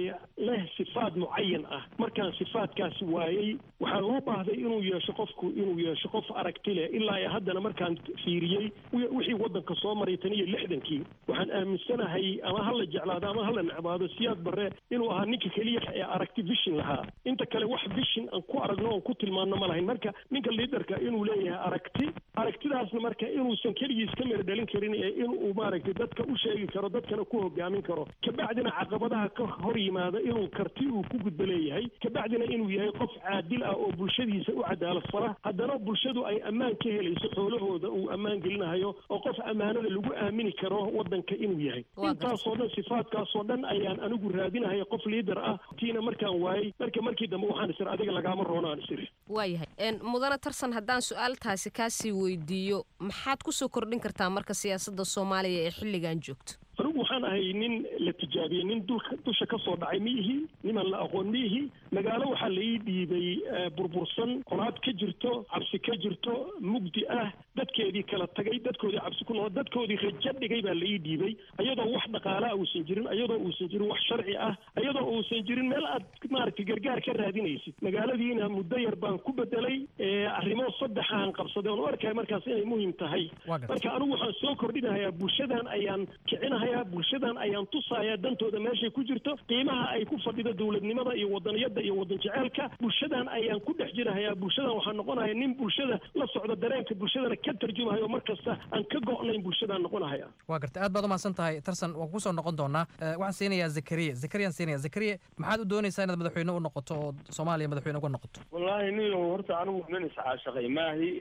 leh sifaad mucayan ah markaan sifaadkaasi waayey waxaa loo baahday inuu yeesho qofku inuu yeesho qof aragti leh ilaa haddana markaan fiiriyey wixii waddanka soo maray tan iyo lixdankii waxaan aaminsanahay ama hala jeclaado ama hala necbaado siyaad barre inuu ahaa ninka keliya ee aragti vision lahaa inta kale wax vision aan ku aragno oon ku tilmaano ma lahayn marka ninka liidarka inuu leeyahay aragti aragtidaasna marka inuusan keligiis ka meer dhalin karin ee inuu maaragtay dadka u sheegi karo dadkana ku hogaamin karo kabacdina caqabadaha ka hor yimaada inuu karti uu ku gudbo leeyahay kabacdina inuu yahay qof caadil ah oo bulshadiisa u cadaalad fara haddana bulshadu ay ammaan ka helayso xoolahooda uu ammaan gelinahayo oo qof ammaanada lagu aamini karo waddanka inuu yahay intaasoo dhan sifaadkaasoo dhan ayaan anigu raadinahaya qof liidar ah tiina markaan waayey marka markii dambe waxaan isir adiga lagaama roonaan isir waayahay mudane tarsan haddaan su-aaltaasi kaasii weydiiyo maxaad kusoo kordhin kartaa marka siyaasadda soomaaliya ee xilligan joogto anigu waxaan ahay nin la tijaabiyey nin dulka dusha ka soo dhacay ma ihi niman la aqoon ma ihi magaalo waxaa la ii dhiibay burbursan qolaad ka jirto cabsi ka jirto mugdi ah dadkeedii kala tagay dadkoodii cabsi ku noqo dadkoodii rajo dhigay baa la ii dhiibay ayadoo wax dhaqaalaa uusan jirin ayadoo uusan jirin wax sharci ah ayadoo uusan jirin meel aad maaragtay gargaar ka raadinaysid magaaladiina muddo yar baan ku bedelay arrimo saddexaan qabsaday oon u arkaya markaas inay muhiim tahay marka anigu waxaan soo kordhinahayaa bulshadan ayaan kicinahayaa bulshadan ayaan tusayaa dantooda meeshay ku jirto qiimaha ay ku fadhido dowladnimada iyo wadaniyada iyo wadan jeceelka bulshadan ayaan ku dhex jirahayaa bulshadan waxaan noqonaya nin bulshada la socda dareenka bulshadana ka tarjumahayo mar kasta aan ka go'nayn bulshadaan noqonahaya waa garta aad baad umahadsan tahay tarsan waan kusoo noqon doonaa waxaan siinayaa zakariya zakariyaan siinaya zakariya maxaad u doonaysaa inaad madaxweyne u noqoto oo soomaaliya madaxweyne uga noqoto wallaahi niyo horta anigu nin iscaashaqay maahi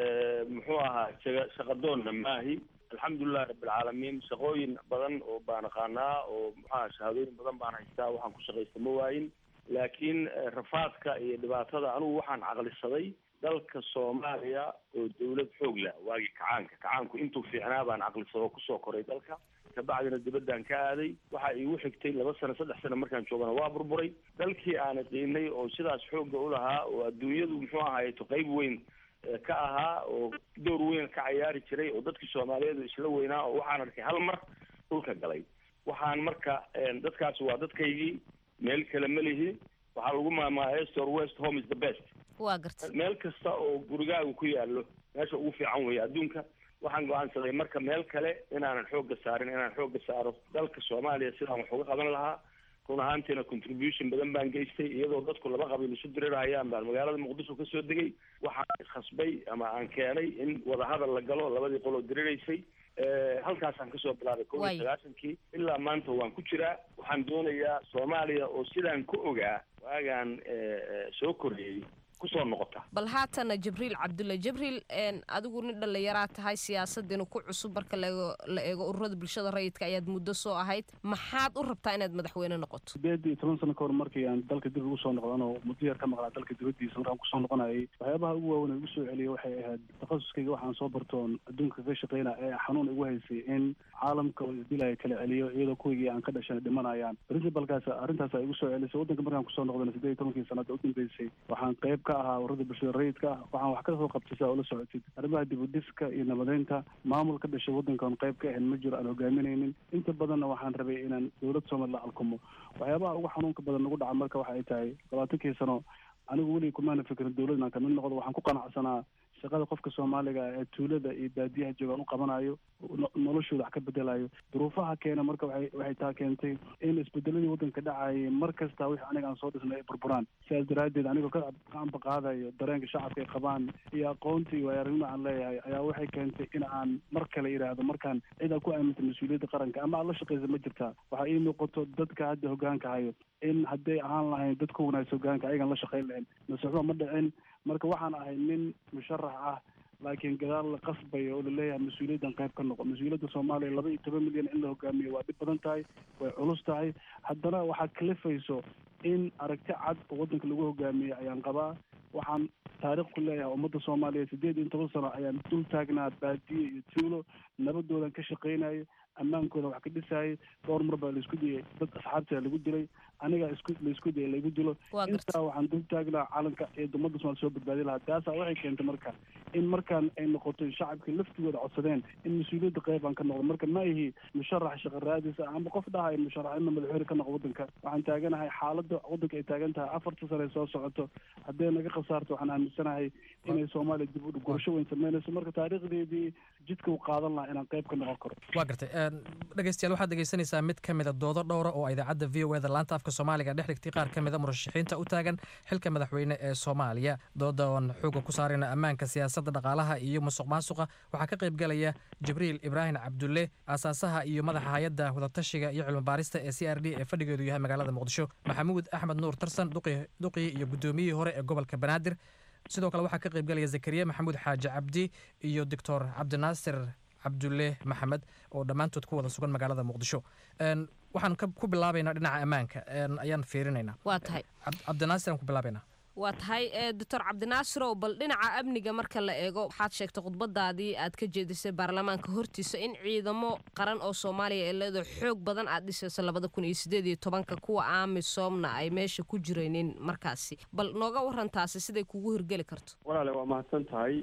muxuu ahaa shaga shaqadoonna maahi alxamdulilahi rabbilcaalamiin shaqooyin badan oo baan aqaanaa oo maxaa shahaadooyin badan baan haystaa waxaan ku shaqaysta ma waayin laakiin rafaadka iyo dhibaatada anigu waxaan caqlisaday dalka soomaaliya oo dawlad xoog leh waagii kacaanka kacaanku intuu fiicnaa baan caqlisado kusoo koray dalka kabacdina dibadaan ka aaday waxa iigu xigtay laba sano saddex sano markaan joogana waa burburay dalkii aan qiinay oo sidaas xoogga u lahaa oo adduunyadu muxuu ahaayeto qayb weyn ka ahaa oo door weyn ka cayaari jiray oo dadkii soomaaliyeed isla weynaa oo waxaan arkay hal mar dhulka galay waxaan marka dadkaasi waa dadkaygii meel kale ma lihi waxaa lagu maamulaa east or west home is the best waa garta meel kasta oo gurigaagu ku yaallo meesha ugu fiican weeye adduunka waxaan go-aansaday marka meel kale inaanan xoogga saarin inaan xoogga saaro dalka soomaaliya sidaan wax uga qaban lahaa run ahaantiina contribution badan baan geystay iyadoo dadku laba qabiil isu dirirahayaan baan magaalada muqdisho kasoo degay waxaan khasbay ama aan keenay in wadahadal la galo labadii qoloo diriraysay halkaasaan kasoo bilaabay kow iyo sagaashankii ilaa maanta waan ku jiraa waxaan doonayaa soomaaliya oo sidaan ku ogaa waagaan soo korreeyey kusoo noqota bal haatana jibriil cabdulle jibriil adigu nin dhallinyaraa tahay siyaasaddiina ku cusub marka laego la eego ururada bulshada rayidka ayaad muddo soo ahayd maxaad u rabtaa inaad madaxweyne noqoto sideed iyo toban sano ka hor markii aan dalka dib ugu soo noqdan oo muddo yar ka maqlaa dalka dibaddiisa markaan kusoo noqonayay waxyaabaha ugu waaweyn igu soo celiyay waxay ahayd takhasuskayga waxaan soo bartoon adduunka ka shaqeyna ee xanuun igu haysay in caalamka oo isdilaya kala celiyo iyadoo kuwigii aan ka dhashana dhimanayaan principalkaas arrintaasa igu soo celisay waddanka markaan kusoo noqdana sideed iyo tobankii sanada u dambeysay waxaan qayb ka ahaa ururada bulshada rayidka ah waxaan wax ka soo qabtay si aa ula socotid arrimaha dib u dhiska iyo nabadeynta maamul ka dhashay waddankan qayb ka ahayn ma jiro aan hogaaminaynin inta badanna waxaan rabay inaan dowlad soomali la alkumo waxyaabaha ugu xanuunka badan nagu dhaca marka waxa ay tahay labaatankii sano anigu weligii kumaana fikirin dowlad inaan kamid noqdo waxaan ku qanacsanaa shaqada qofka soomaaliga ee tuulada iyo baadiyaha joogaan u qabanayo noloshooda wax ka bedelayo duruufaha keena marka waxay waxay taa keentay in isbedeladii waddanka dhacayay mar kasta wixii aniga aan soo dhisnay ay burburaan sidaas daraaddeed anigoo ka amba qaadayo dareenka shacabka ay qabaan iyo aqoonta iyo waayaaragnimo aan leeyahay ayaa waxay keentay in aan mar kale yidhaahdo markaan cid aad ku aamintay mas-uuliyadda qaranka ama aad la shaqaysa ma jirtaa waxaa ii muuqato dadka hadda hogaanka hayo in hadday ahaan lahayn dad ku wanaagsa hogaanka ayagan la shaqayn lahayn masuuxba ma dhicin marka waxaan ahay nin musharax ah laakiin gadaal la qasbayo oo laleeyahay mas-uuliyaddan qayb ka noqo mas-uuliyadda soomaaliya laba iyo toban milyan in la hogaamiyo waa dhib badan tahay way culus tahay haddana waxaad kalifayso in aragti cad oo waddanka lagu hogaamiyo ayaan qabaa waxaan taariikh ku leeyahay ummadda soomaaliya sideed iyo toban sano ayaan dul taagnaa baadiye iyo tuulo nabadoodan ka shaqaynayo ammaankooda wax ka dhisaayay dhowr mar baa laisku diyay dad asxaabtaa lagu dilay aniga isku laisku daya laigu dilo intaa waxaan dul taagnaa calanka ee ummadda somaal soo badbaadi lahaa taasaa waxay keentay marka in markaan ay noqoto shacabka laftigooda codsadeen in mas-uuliyadda qayb aan ka noqdo marka ma ihi musharax shaqa raadisa ama qof dhahay musharaxina madaxweyne ka noqo waddanka waxaan taaganahay xaaladda waddanka ay taagan tahay afarta sane soo socoto hadday naga khasaarto waxaan aaminsanahay inay soomaaliya dib u gurasho weyn sameynayso marka taariikhdeedii jidka u qaadan lahaa inaan qayb ka noqon karo waa gartay dhegeystayaal waxaad dhegeysanaysaa mid ka mida doodo dhowra oo idaacadda v o e da laanta afka soomaaliga dhex dhigtay qaar ka mida murashaxiinta u taagan xilka madaxweyne ee soomaaliya doodan xooga ku saarayna ammaanka siyaasadda dhaqaalaha iyo musuq maasuqa waxaa ka qayb galaya jibriil ibraahim cabdulle aasaasaha iyo madaxa hay-adda wadatashiga iyo cilmibaarista ee c r d ee fadhigeedu yahay magaalada muqdisho maxamuud axmed nuur tarsan duqii iyo guddoomiyihii hore ee gobolka banaadir sidoo kale waxaa ka qayb galaya zakariya maxamuud xaaji cabdi iyo doctor cabdinaasir cabdulle maxamed oo dhammaantood ku wada sugan magaalada muqdisho waxaan ku bilaabaynaa dhinaca ammaanka ayaan fiirinaynaa waa tahay cabdinaasir aan ku bilaabaynaa waa tahay doctor cabdinaasirow bal dhinaca amniga marka la eego waxaad sheegtay khudbadaadii aad ka jeedisay baarlamaanka hortiisa in ciidamo qaran oo soomaaliya ee leedo xoog badan aad dhisayso labada kun iyo sideed iyo tobanka kuwa aamisoomna ay meesha ku jiraynin markaasi bal nooga waran taasi siday kugu hirgeli karto walaale waa mahadsan tahay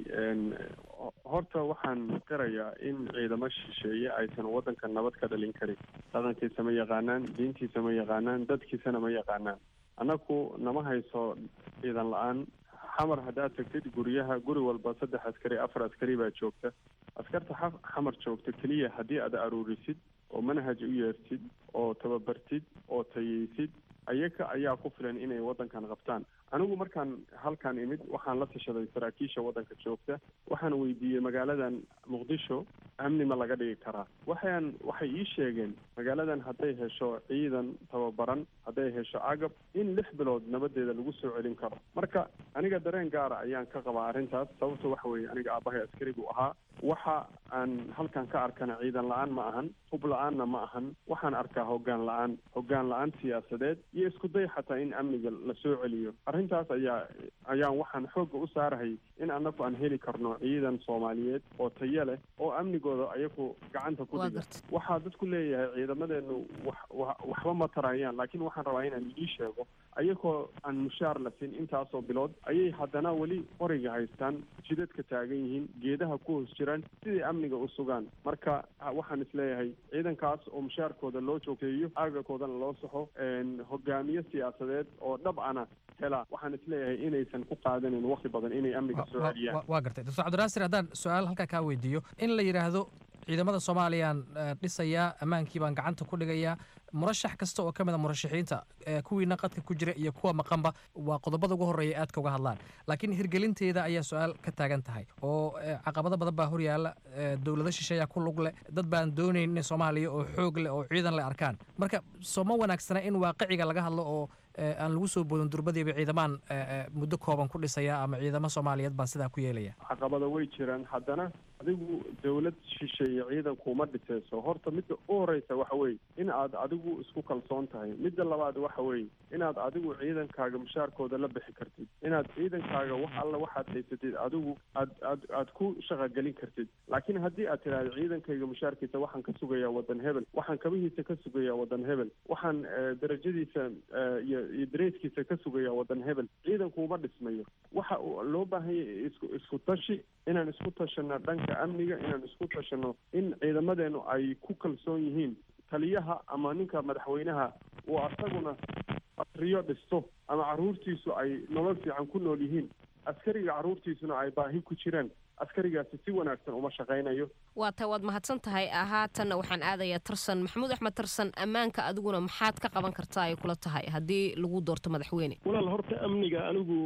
horta waxaan qirayaa in ciidamo shisheeye aysan waddanka nabad ka dhalin karin dhaqankiisa ma yaqaanaan diintiisa ma yaqaanaan dadkiisana ma yaqaanaan annaku nama hayso ciidan la-aan xamar haddaad tagtid guryaha guri walba saddex askari afar askari baa joogta askarta xamar joogta keliya haddii aad aruurisid oo manhaj u yeertid oo tababartid oo tayeysid ayaga ayaa ku filan inay waddankan qabtaan anigu markaan halkan imid waxaan la tashaday saraakiisha waddanka joogta waxaan weydiiyey magaaladan muqdisho amni ma laga dhigi karaa waxaan waxay ii sheegeen magaaladan hadday hesho ciidan tababaran hadday hesho agab in lix bilood nabadeeda lagu soo celin karo marka aniga dareen gaara ayaan ka qabaa arrintaas sababta waxa weeye aniga aabahay askari buu ahaa waxa aan halkan ka arkana ciidan la-aan ma ahan hub la-aanna ma ahan waxaan arkaa hoggaan la-aan hoggaan la-aan siyaasadeed iyo isku day xataa in amniga la soo celiyo arrintaas ayaa ayaan waxaan xoogga u saarahay in annagu aan heli karno ciidan soomaaliyeed oo tayo leh oo amnigooda ayagu gacanta ku dhiga waxaa dadku leeyahay ciidamadeenu wax waxba ma tarayaan laakiin waxaan rabaa inaan idii sheego ayagoo aan mushaar la siin intaasoo bilood ayay haddana weli qoriga haystaan jidadka taagan yihiin geedaha ku hoos jiraan siday amniga u sugaan marka waxaan isleeyahay ciidankaas oo mushaarkooda loo joogteeyo aagakoodana loo saxo hogaamiye siyaasadeed oo dhab ana hela waxaan isleeyahay inaysan ku qaadanin waqti badan inay amniga soo celiyaan waa gartay doctor cabdinaasir haddaan su-aal halkaa kaa weydiiyo in la yidhaahdo ciidamada soomaaliyaan dhisayaa ammaankii baan gacanta ku dhigayaa murashax kasta oo ka mid a murashaxiinta kuwiina qadka ku jira iyo kuwa maqanba waa qodobada ugu horreeya aadka uga hadlaan laakiin hirgelinteeda ayaa su-aal ka taagan tahay oo caqabado badan baa horyaala dowlado shisheeyaa ku lug leh dad baan doonayn in soomaaliya oo xoog leh oo ciidan leh arkaan marka soo ma wanaagsana in waaqiciga laga hadlo oo aan lagu soo boodin durbadiiba ciidamaan muddo kooban ku dhisaya ama ciidamo soomaaliyeed baan sidaa ku yeelaya caqabada way jiraan haddana adigu dowlad shisheeye ciidankuma dhisayso horta midda u horeysa waxa weeye in aad adigu isku kalsoon tahay midda labaad waxa weeye inaad adigu ciidankaaga mushaarkooda la bixi kartid inaad ciidankaaga wax alla waxaad haysatid adigu aad aad aad ku shaqagelin kartid laakiin haddii aad tidhaahdo ciidankayga mushaarkiisa waxaan ka sugayaa waddan hebel waxaan kabihiisa ka sugayaa waddan hebel waxaan darajadiisa iyo iyo dareeskiisa ka sugayaa waddan hebel ciidankuuma dhismayo waxa loo baahan yahay isku isku tashi inaan isku tashano dhanka amniga inaan isku tashano in ciidamadeenu ay ku kalsoon yihiin taliyaha ama ninka madaxweynaha uu asaguna riyo dhisto ama carruurtiisu ay nolol fiican ku nool yihiin askariga carruurtiisuna ay baahi ku jiraan askarigaasi si wanaagsan uma shaqaynayo waa tahay waad mahadsan tahay haatanna waxaan aadayaa tarsan maxamuud axmed tarsan ammaanka adiguna maxaad ka qaban kartaa ay kula tahay haddii lagu doorto madaxweyne walaal horta amniga anigu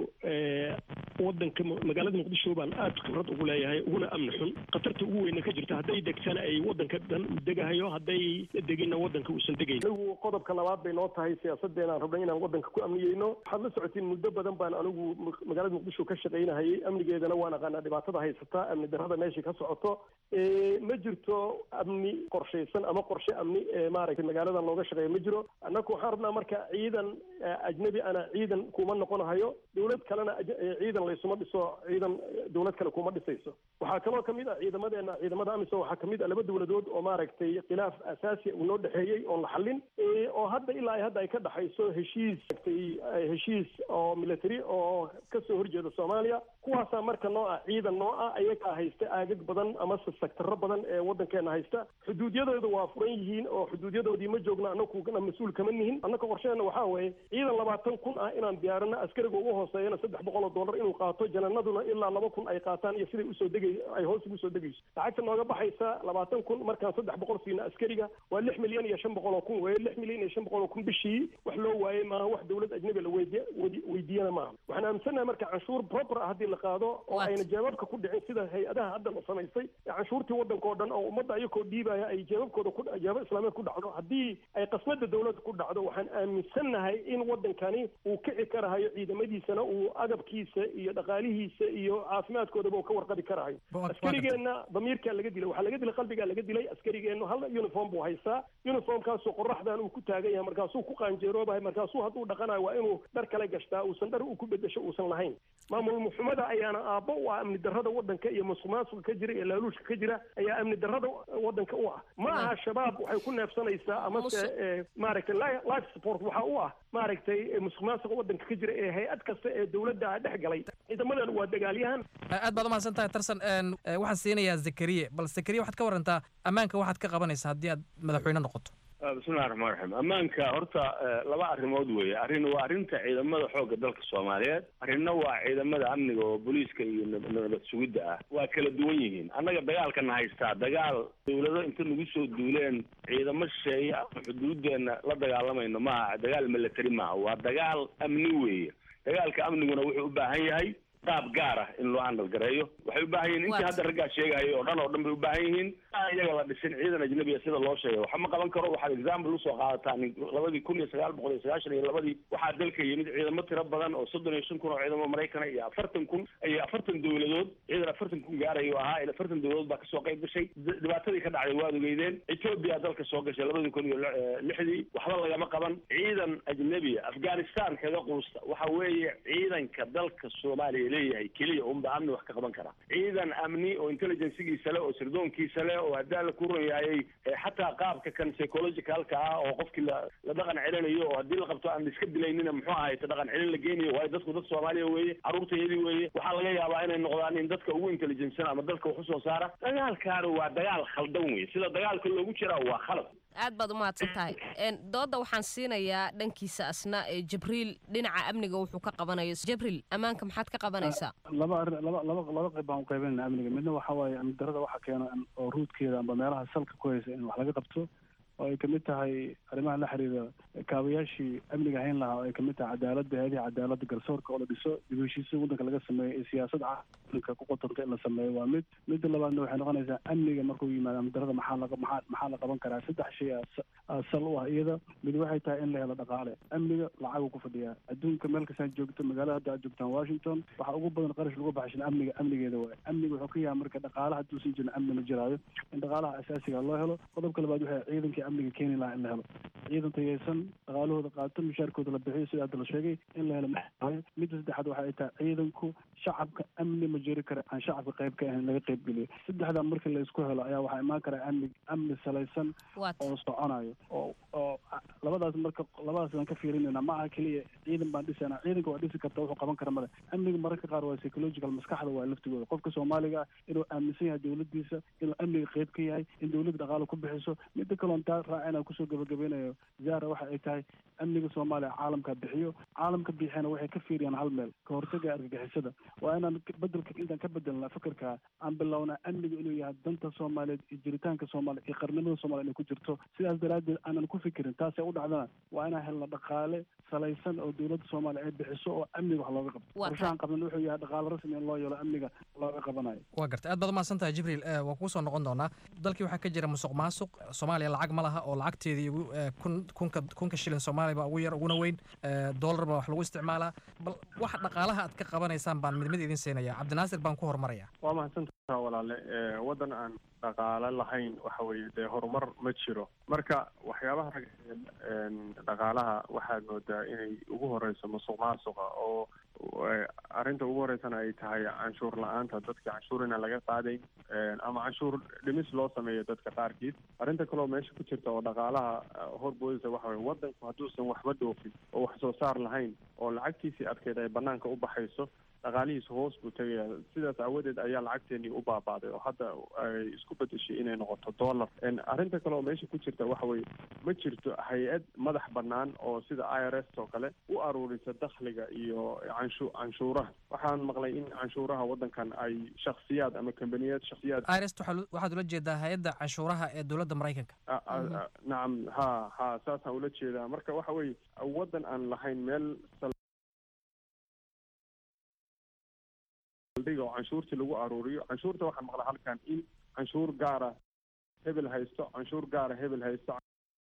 wadanka magaalada muqdisho baan aad khibrad ugu leeyahay uguna amni xun khatarta ugu weyna ka jirta hadday degtana ay wadanka dhan u degahayo hadday deginna wadanka uusan degayn anigu qodobka labaad bay noo tahay siyaasadeenaan rabnay inaan wadanka ku amniyeyno waxaad la socotiin muddo badan baan anigu magaalada muqdisho ka shaqaynahayay amnigeedana waan aqaanaa dhibaatada haysa haysataa amni darrada meeshai ka socoto ma jirto amni qorshaysan ama qorshe amni maaragtay magaaladan looga shaqeeya ma jiro annaku waxaan rabnaa marka ciidan ajnabi ana ciidan kuma noqonahayo dowlad kalena ciidan laysuma dhiso ciidan dowlad kale kuma dhisayso waxaa kaloo kamid ah ciidamadeena ciidamada amisom waxaa kamid ah laba dowladood oo maaragtay khilaaf asaasi uu noo dhexeeyey oon la xallin oo hadda ilaa hadda ay ka dhexayso heshiis heshiis oo military oo kasoo horjeeda soomaaliya kuwaasaa marka noo ah ciidan noo ah ayagaa haysta aagag badan amase sektarro badan ee waddankeena haysta xuduudyadooda waa furan yihiin oo xuduudyadoodii ma joogno annakuna mas-uul kama nihin annaka qorsheena waxaa weeye ciidan labaatan kun ah inaan diyaarino askariga ugu hooseeyana saddex boqol oo dollar inuu qaato jananaduna ilaa laba kun ay qaataan iyo siday usoo degay ay hoos ugu soo degayso lacagta nooga baxaysa labaatan kun markaan saddex boqol siina askariga waa lix milyan iyo shan boqol oo kun weeye lix milyan iyo shan boqol oo kun bishii wax loo waayey maaha wax dowlad ajnabi la weydiya weydiiyana maaha waxaan aaminsannahay marka canshuur proper ah haddii la qaado oo ayna jeebabka ku dhicin sida hay-adaha hadda la samaystay ee canshuurtii waddanka oo dhan oo ummadda ayakoo dhiibaya ay jeebabkooda ku jeebab islaameed ku dhacdo haddii ay qasnada dowladda ku dhacdo waxaan aaminsannahay in waddankani uu kici karahayo ciidamadiisana uu agabkiisa iyo dhaqaalihiisa iyo caafimaadkoodaba uu ka warqabi karahayo askarigeenna damiirkaa laga dilay waxaa laga dilay qalbigaa laga dilay askarigeennu hal uniform buu haystaa uniformkaasoo qoraxdan uu ku taagan yahay markaasuu ku qaanjeeroobahay markaasuu hadduu dhaqanayo waa inuu dhar kale gashtaa uusan dhar uu ku bedesho uusan lahayn maamul muxumada ayaana aabbo u ah amni darrada waddanka iyo musuqmaasuqa ka jira iyo laaluushka ka jira ayaa amni darrada waddanka u ah ma aha shabaab waxay ku neefsanaysaa amase maaragtay life support waxa u ah maaragtay musuqmaasuqa waddanka ka jira ee hay-ad kasta ee dowladda dhex galay ciidamadan waa dagaalyahan aad baad umahadsan tahay tarsan waxaan siinayaa zakariye bal zakariye waxaad ka warantaa ammaanka waxaad ka qabanaysaa haddii aad madaxweyne noqoto bismillahi raxmaan raxiim ammaanka horta laba arrimood weeye arrin waa arrinta ciidamada xoogga dalka soomaaliyeed arrinna waa ciidamada amniga oo booliiska iyo nabad sugidda ah waa kala duwan yihiin annaga dagaalkana haystaa dagaal dawlado inta nagu soo duuleen ciidamo shisheeye ama xuduudeena la dagaalamayno maaha dagaal military maaha waa dagaal amni weeye dagaalka amniguna wuxuu u baahan yahay qaab gaar ah in loo handal gareeyo waxay u baahan yihiin intii hadda raggaa sheegahaya oo dhan oo dhan bay u baahan yihiin aan iyaga la dhisin ciidan ajnabiya sida loo sheegay waxa ma qaban karo waxaad example usoo qaadataa labadii kun iyo sagaal boqol iyo sagaashan iyo labadii waxaa dalka yimid ciidamo tiro badan oo soddon iyo shan kun oo ciidamo maraykana iyo afartan kun iyo afartan dowladood ciidan afartan kun gaarayo ahaa ila afartan dowladood baa kasoo qayb gashay dhibaatadii ka dhacday waad ogeydeen ethiopia dalka soo gashay labadii kun iyo lixdii waxba lagama qaban ciidan ajnabiya afghanistan kaga quusta waxa weeye ciidanka dalka soomaaliya leeyahay keliya unba amni wax ka qaban kara ciidan amni oo intelligencegiisa leh oo sirdoonkiisa leh oo hadaa la ku run yaayay xataa qaabka kan psychologicalka ah oo qofkii la la dhaqan celinayo oo haddii la qabto aan iska dilaynina muxuu ahay ta dhaqan celin la geenayo waayo dadku dad soomaaliya weeye carruurtayadii weeye waxaa laga yaabaa inay noqdaan in dadka ugu intelligensan ama dalka wax usoo saara dagaalkaana waa dagaal khaldan weye sida dagaalka loogu jiraa waa khalad aad baad umahadsan tahay dooda waxaan siinayaa dhankiisa asna jibriil dhinaca amniga wuxuu ka qabanayo jibriil ammaanka maxaad ka qabanaysaa laba arrin laba laba laba qayb baan u qaybinayna amniga midna waxa waaye amni darrada waxa keeno oo ruudkeeda amba meelaha salka ku haysa in wax laga qabto oo ay kamid tahay arrimaha la xiriira kaabayaashii amniga hayn lahaa oo ay kamid tahay cadaaladda hay-adihi cadaaladda garsoorka oo la dhiso dib u heshiisiin waddanka laga sameeyo ee siyaasad caalamka ku qotanta in la sameeyo waa mid midda labaadna waxay noqonaysaa amniga markuu yimaado amni darrada maxaa laga maxaa maxaa la qaban karaa saddex shay aa sal u ah iyada mid waxay tahay in la helo dhaqaale amniga lacaguu ku fadhiyaa adduunka meel kastaan joogto magaalada hadda aad joogtaan washington waxaa ugu badan qarash lagu baxshin amniga amnigeeda waaye amniga wuxuu ka yahay marka dhaqaale hadduusan jirin amni ma jiraayo in dhaqaalaha asaasiga loo helo qodobka labaad waxay ciidankii amniga keeni lahaa in la helo ciidan tayeysan dhaqaalahooda qaato mushaarkooda la bixiyo sida hadda la sheegay in la helo maxaayo midda saddexaad waxa ay tahay ciidanku shacabka amni ma jiri kara aan shacabka qayb ka ahayn laga qayb geliyo saddexdaa marka la isku helo ayaa waxaa imaan karaa amni amni salaysan oo soconayo oo oo labadaas marka labadaas aan ka fiirinayna ma aha keliya ciidan baan dhisana ciidanka waa dhisi karta wuxuu qaban kara male amniga mararka qaar waa psychological maskaxda waa laftigooda qofka soomaaliga ah inuu aaminsan yahay dowladiisa inuu amniga qayb ka yahay in dowladda dhaqaale ku bixiso midda kaloon taa raacina kusoo gabagabeynayo zara waxa ay tahay amniga soomaaliya caalamka bixiyo caalamka bixiyana waxay ka fiiriyaan hal meel ka hortaga argagixisada waa inaan bedelka intaan ka bedelna fikirka aan bilownaa amniga inuu yahay danta soomaaliyeed iyo jiritaanka soomaaliya iyo qarnimada soomaliya inay ku jirto sidaas daraaddeed aanan ku fikirin taasay u dhacdana waa inaan helna dhaqaale salaysan oo dowladda soomaaliya ay bixiso oo amniga wax looga qabto qorshahan qabnan wuxuu yahay dhaqaale rasmi in loo yeelo amniga looga qabanayo waa gartay aad baad umahadsan tahay jibriil waa kuu soo noqon doonaa dalkii waxaa ka jira musuq maasuq soomaaliya lacag ma ma laha oo lacagteedii ugu eh, kun- kunka kunka shilin soomaaliya baa ugu yar uguna weyn eh, dollar baa wax lagu isticmaalaa bal waxa dhaqaalaha aad ka qabanaysaan baan mid mid idin siinaya cabdinaasir baan ku horumaraya waa mahadsantaha walaale ee, waddan aan dhaqaale lahayn waxa weeye dee horumar ma jiro marka waxyaabaha rag een, dhaqaalaha waxaad moodaa inay ugu horeyso musuq maasuqa oo ee, arrinta ugu horeysana ay tahay canshuur la-aanta dadka canshuur inaan laga qaadayn een, ama canshuur dhimis loo sameeyo dadka qaarkiis arrinta kaleo meesha ku jirta oo dhaqaalaha eh, horboodisa waxa weye waddanku hadduusan waxba dhoofin oo wax soo saar lahayn oo lacagtiisii adkeyd ay banaanka u baxayso dhaqaalihiisa hoos buu tegaya sidaas aawadeed ayaa lacagteenii u baabaaday oo hadda ay isku bedeshay inay noqoto dollar En arrinta kale oo meesha ku jirta waxa weye ma jirto hay-ad madax banaan oo sida i r s oo kale u aruurisa dakhliga iyo canshu canshuuraha waxaan maqlay in canshuuraha waddankan ay shakhsiyaad ama kambaniyaad shakhsiyaad irs waxaad ula jeedaa hay-adda canshuuraha ee dowladda maraykanka a- a- a- nacam ha ha saasaan ula jeedaa marka waxa weye waddan aan lahayn meel saldhiga oo canshuurtii lagu aruuriyo canshuurta waxaan maqlaa halkan in canshuur gaara hebel haysto canshuur gaara hebel haysto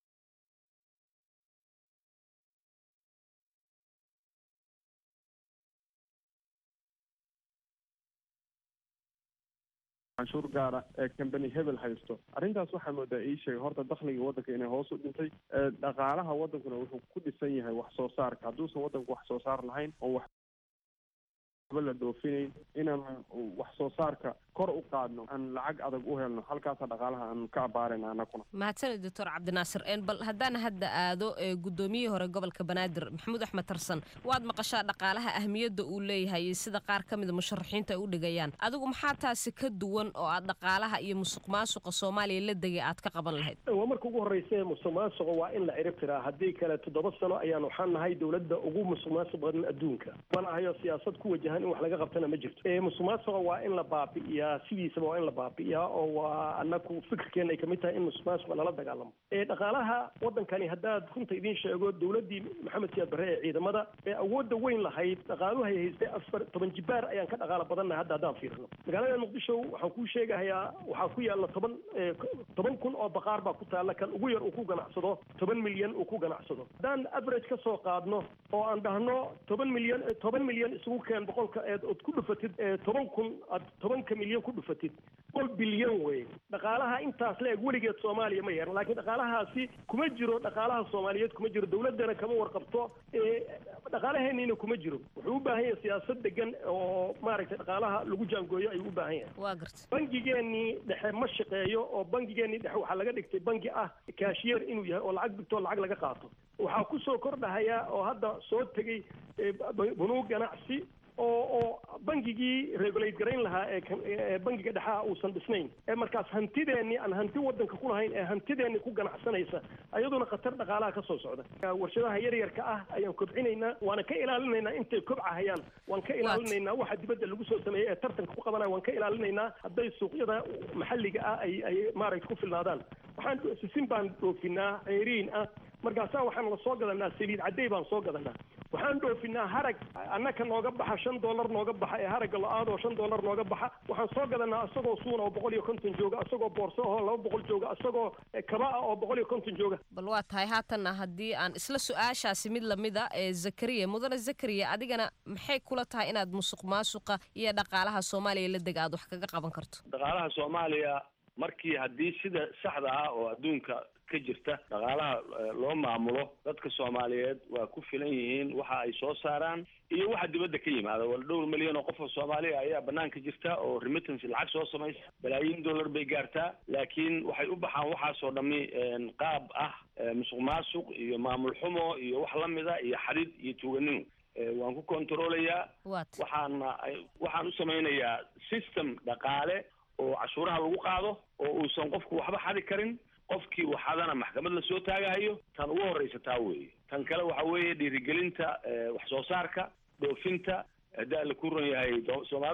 canshuur gaara ee company hebel haysto arrintaas waxaa moodaa ii sheegay horta dakhliga waddanka inay hoos u dhintay ee dhaqaalaha waddankuna wuxuu ku dhisan yahay wax soo saarka hadduusan waddanku wax soo saar lahayn oo wax waxba la dhoofinayn inaan wax soo saarka kor u qaadno aan lacag adag u helno halkaasa dhaqaalaha aan ka abaarayna anakuna mahadsanid doctor cabdinaasir een bal haddaan hadda aado ee guddoomiyihii hore gobolka banaadir maxamuud axmed tarsan waad maqashaa dhaqaalaha ahmiyadda uu leeyahay iyo sida qaar ka mida musharaxiinta ay u dhigayaan adigu maxaa taasi ka duwan oo aad dhaqaalaha iyo musuq maasuqa soomaaliya la degay aad ka qaban lahayd waa marka ugu horreysa musuq maasuqa waa in la cirib tiraa haddii kale toddoba sano ayaan waxaan nahay dowladda ugu musuq maasuq badan adduunka mana hayo siyaasad ku wajahan in wax laga qabtana ma jirto ee musuq maasuqa waa in la baabi'iyaa sidiisaba waa in la baabi'iyaa oo waa anaku fikirkeena ay kamid tahay in musuq maasuqa lala dagaalamo ee dhaqaalaha waddankani haddaad runta idiin sheego dowladdii maxamed siyaad barre ee ciidamada ee awoodda weyn lahayd dhaqaaluhay haystay afar toban jibaar ayaan ka dhaqaala badannahay hadda haddaan fiirno magaalada muqdisho waxaan kuu sheegahayaa waxaa ku yaalla toban ee, toban kun oo baqaar baa ku taalla kan ugu yar uu ku ganacsado toban milyan uu ku ganacsado haddaan average ka soo qaadno oo aan dhahno toban milyan toban milyan isugu keen boqolka eed ood ku dhufatid ee toban kun aad tobanka milyan ku dhufatid boqol bilyan wey dhaqaalaha intaas la eg weligeed soomaaliya ma yeeran laakiin dhaqaalahaasi kuma jiro dhaqaalaha soomaaliyeed kuma jiro dowladdana kama warqabto ee dhaqaalaheeniina kuma jiro wuxuu u baahan yahay siyaasad degan oo maaragtay dhaqaalaha lagu jaangooyo ayuu u baahan yahay waa garta bangigeenii dhexe ma shaqeeyo oo bangigeenii dhexe waxaa laga dhigtay bangi ah kaashiyeer inuu yahay oo lacag dhigto lacag laga qaato waxaa ku soo kordhahaya oo hadda soo tegey eh, b- bunuug ganacsi oo oo bangigii regulate garayn lahaa ee kan- ee bangiga dhexaha uusan dhisnayn ee markaas hantideenii aan hanti waddanka ku lahayn ee hantideenii ku ganacsanaysa ayaduna khatar dhaqaalaha ka soo socda warshadaha yaryarka ah ayaan kobcinaynaa waana ka ilaalinaynaa intay kobcahayaan waan ka ilaalinaynaa waxa dibadda lagu soo sameeyey ee tartanka ku qabanaya waan ka ilaalinaynaa hadday suuqyada maxalliga ah ay ay maaragta ku filnaadaan waxaan sisin baan dhoofinaa ceeriin ah markaasaa waxaan la soo gadanaa saliid caddey baan soo gadanaa waxaan dhoofinaa harag annaka nooga baxa shan dollar nooga baxa ee haragga lo-aad oo shan dollar nooga baxa waxaan soo gadanaa isagoo suuna oo boqol iyo konton jooga isagoo boorso oo laba boqol jooga isagoo kaba ah oo boqol iyo konton jooga bal waa tahay haatanna haddii aan isla su-aashaasi mid lamida ee zakariya mudane zakariya adigana maxay kula tahay inaad musuq maasuqa iyo dhaqaalaha soomaaliya la deg aad wax kaga qaban karto dhaqaalaha soomaaliya markii haddii sida saxda ah oo adduunka ka jirta dhaqaalaha eh, loo maamulo dadka soomaaliyeed waa ku filan yihiin waxa ay soo saaraan iyo waxa dibadda ka yimaada wal dhowr milyan oo qof oo soomaaliya ayaa banaanka jirta oo remittance lacag soo samaysa balaayiin dollar bay gaartaa laakiin waxay u baxaan waxaasoo dhami een, qaab ah eh, musuq maasuq iyo maamul xumo iyo wax lamida iyo xadid iyo tuuganimo Eh, waan ku kontroolayaa waxaana ay- waxaan u samaynayaa system dhaqaale oo cashuuraha lagu qaado oo uusan qofku waxba xadi karin qofkii waxadana maxkamad la soo taagahayo tan ugu horreysa taa weeye tan kale waxa weeye dhiirigelinta eh, wax soo saarka dhoofinta haddii alla ku ron yahay do- soomaalidu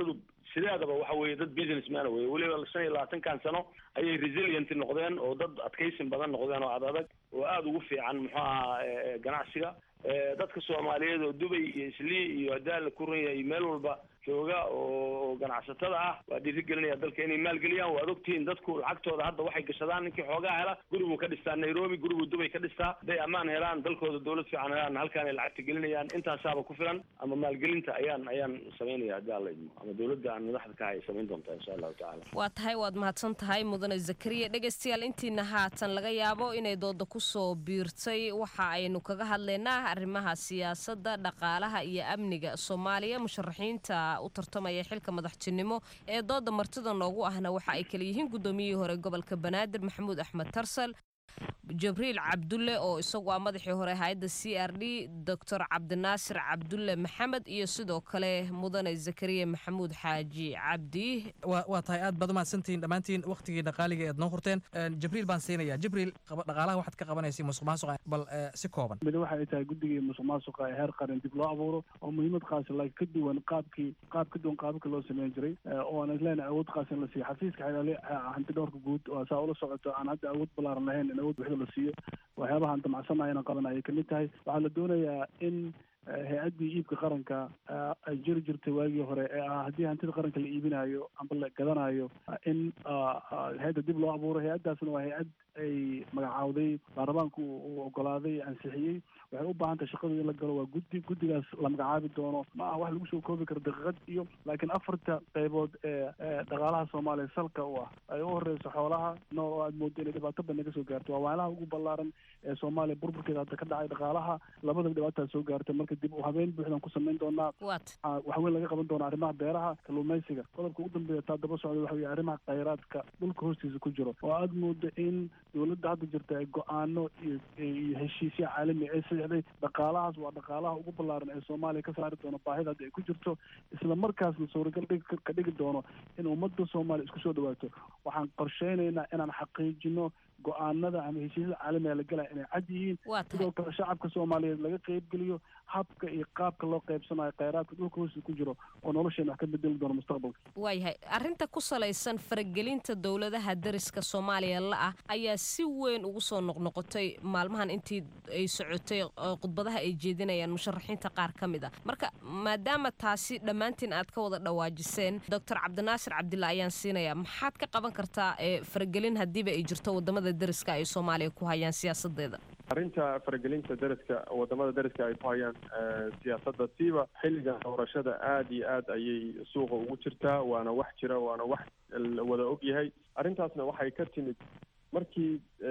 sideedaba waxa weeye dad businessman weye weliba shan iyo labaatankan sano ayay resilient noqdeen oo dad adkaysin badan noqdeen oo ad adag oo aada ugu fiican muxuu ahaa ganacsiga dadka soomaaliyeed oo dubay iyo islii iyo daal ku run yahay meel walba jooga oo ganacsatada ah waa dhiirigelinaya dalka inay maalgeliyaan waad ogtihiin dadku lacagtooda hadda waxay gashadaan ninkii xoogaa hela guribuu ka dhistaa nairobi guribuu dubay ka dhistaa hadday ammaan helaan dalkooda dowlad fiican helaan halkaan ay lacagta gelinayaan intaasaaba ku filan ama maalgelinta ayaan ayaan samaynaya haddii alla idmo ama dowladda aan madaxda ka hay samayn doontaa insha allahu tacaala waa tahay waad mahadsan tahay mudane zakariya dhegaystayaal intiina haatan laga yaabo inay dooda kusoo biirtay waxa aynu kaga hadlaynaa arrimaha siyaasadda dhaqaalaha iyo amniga soomaaliya musharaxiinta u tartamaya xilka madaxtinimo ee dooda martida noogu ahna waxa ay kala yihiin guddoomiyihii hore gobolka banaadir maxamuud axmed tarsal jabriil cabdulle oo isagu ah madaxii hore hay-adda c r d doctor cabdinaasir cabdulle maxamed iyo sidoo kale mudane zakariya maxamuud xaaji cabdi waa tahay aad baad umahadsantihiin dhammaantiin wakhtigii dhaqaaliga eed noo horteen jibriil baan siinaya jibriil dhaqaalaha waxaad ka qabanaysay musuq maasuqa bal si kooban mid waxa ay tahay guddigii musuq maasuqa ee heer qaran dib loo abuuro oo muhiimad qaasi laakiin ka duwan qaabkii qaab ka duwan qaababka loo sameyn jiray oo aan isleenahay awood qaasi in la siiyo xafiiska xeelaale hanti dhowrka guud oo saa ula socoto aan hadda awood ballaaran lahayn in awood buuxda la siiyo waxyaabaha aan damacsannahay inaan qaban ayay kamid tahay waxaa la doonayaa in hay-addii iibka qaranka ay jiri jirtay waagii hore ee ah haddii hantida qaranka la iibinayo amba la gadanayo in hay-adda dib loo abuuro hay-addaasna waa hay-ad ay magacaawday baarlamaanku uu ogolaaday ansixiyey waxay u baahan tahay shaqadu in la galo waa guddi guddigaas la magacaabi doono ma aha wax lagu soo koobi karo daqiiqad iyo laakiin afarta qaybood ee dhaqaalaha soomaaliya salka u ah ay u horeyso xoolaha nool oo aad moodo inay dhibaato badan ka soo gaarto waa waalaha ugu ballaaran ee soomaaliya burburkeeda hadda ka dhacay dhaqaalaha labadaba dhibaataa soo gaartay marka dib u habeen buuxdan ku samayn doonaa wax weyn laga qaban doona arrimaha beeraha kalluumaysiga qodobka ugu dambeeya taa daba socda waxa weye arrimaha khayraadka dhulka hoostiisa ku jiro oo aad moodo in dowladda hadda jirta ay go-aano iyo iyo heshiisya caalami ay saxday dhaqaalahaas waa dhaqaalaha ugu ballaaran ee soomaaliya ka saari doono baahida hadda ay ku jirto isla markaasna suuragal dhig ka dhigi doono in ummadda soomaaliya isku soo dhawaato waxaan qorsheynaynaa inaan xaqiijino go-aanada ama heshiisyada caalamiga la galaya inay cad yihiin sidoo kale shacabka soomaaliyeed laga qeybgeliyo habka iyo qaabka loo qeybsanayo kheyraadka dhulka hoostiisa ku jiro oo nolosheena wax ka bedeli doono mustaqbalka waayahay arrinta ku salaysan faragelinta dowladaha dariska soomaaliya la-ah ayaa si weyn ugu soo noqnoqotay maalmahan intii ay socotay khudbadaha ay jeedinayaan musharaxiinta qaar ka mid a marka maadaama taasi dhammaantiin aad ka wada dhawaajiseen doctor cabdinaasir cabdilla ayaan siinayaa maxaad ka qaban kartaa faragelin haddiiba ay jirto wadamada dariska ay soomaaliya ku hayaan siyaasadeeda arrinta faragelinta dariska wadamada dariska ay ku hayaan siyaasadda siiba xilligan doorashada aada iyo aad ayay suuqa ugu jirtaa waana wax jira waana wax la wada og yahay arrintaasna waxay ka timid markii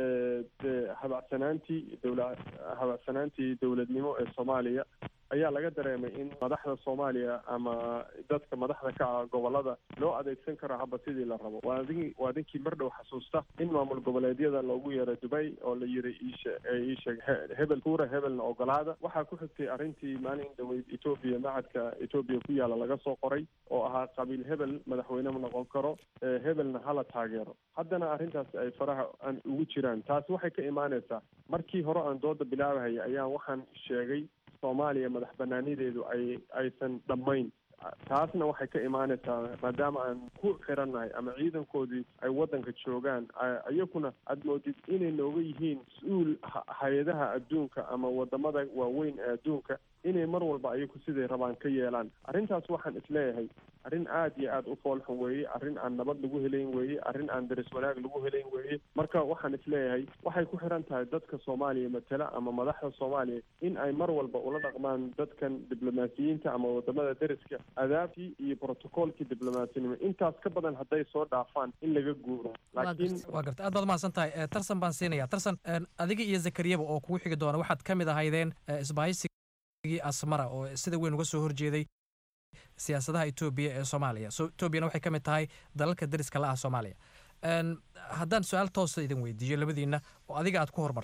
de habacsanaantii dowla habacsanaantii dowladnimo ee soomaaliya ayaa laga dareemay in madaxda soomaaliya ama dadka madaxda ka ah gobolada loo adeegsan karo haba sidii la rabo waa adin waa adinkii mar dhow xasuusta in maamul goboleedyada loogu yeero dubay oo la yiri iishe iisheeg hebel kuura hebelna ogolaada waxaa ku xigtay arrintii maalin dhaweyd etoobiya macadka etoobiya ku yaala laga soo qoray oo ahaa qabiil hebel madaxweyne ma noqon karo hebelna hala taageero haddana arrintaas ay faraha aan ugu jiraan taasi waxay ka imaanaysaa markii hore aan dooda bilaabahaya ayaan waxaan sheegay soomaaliya madax banaanideedu ay aysan dhammayn taasna waxay ka imaanaysaa maadaama aan ku xirannahay ama ciidankoodii ay waddanka joogaan iyakuna aad moodid inay nooga yihiin mas-uul hay-adaha adduunka ama wadamada waaweyn ee adduunka inay mar walba ayaku siday rabaan ka yeelaan arrintaas waxaan isleeyahay arrin aad iyo aad u foolxun weeye arrin aan nabad lagu helayn weeye arrin aan daris wanaag lagu helayn weeye marka waxaan isleeyahay waxay ku xiran tahay dadka soomaaliya matala ama madaxda soomaaliya in ay mar walba ula dhaqmaan dadkan diblomaasiyiinta ama wadamada dariska adaabtii iyo brotocoolkii diblomasinimo intaas ka badan hadday soo dhaafaan in laga guuro laakiin waa garta aad baad umahadsan tahay tarsan baan siinaya tarsan adiga iyo zakariyaba oo kugu xigi doona waxaad ka mid ahaydeen isbahaysigii asmara oo sida weyn uga soo horjeeday siyaasadaha etoobiya ee soomaaliya so etoobiyana waxay ka mid tahay dalalka dariska la ah soomaaliya haddaan su-aal toosa idin weydiiyo labadiina oo adiga aad ku hormarto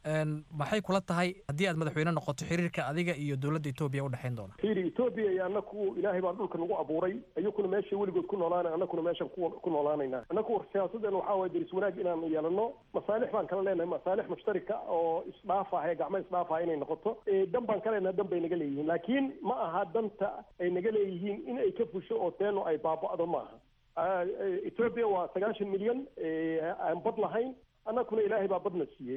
maxay kula tahay haddii aad madaxweyne noqoto xiriirka adiga iyo dowladda etoobiya udhexayn doona fiiri etoobiya iyo annaku ilaahay baa dhulka nagu abuuray ayakuna meesha weligood ku noolaana annakuna meeshan ku noolaanayna annaku siyaasaddeena waxaa waye deris wanaag inaan yeelano masaalix baan kala leenahay masaalix mushtarika oo isdhaafah ee gacmo isdhaafah inay noqoto dan baan ka leenahay dan bay naga leeyihiin laakiin ma aha danta ay naga leeyihiin in ay ka fusho oo teeno ay baaba'do ma aha etoobiya waa sagaashan milyan aan bad lahayn annakuna ilaahay baa badna siiyey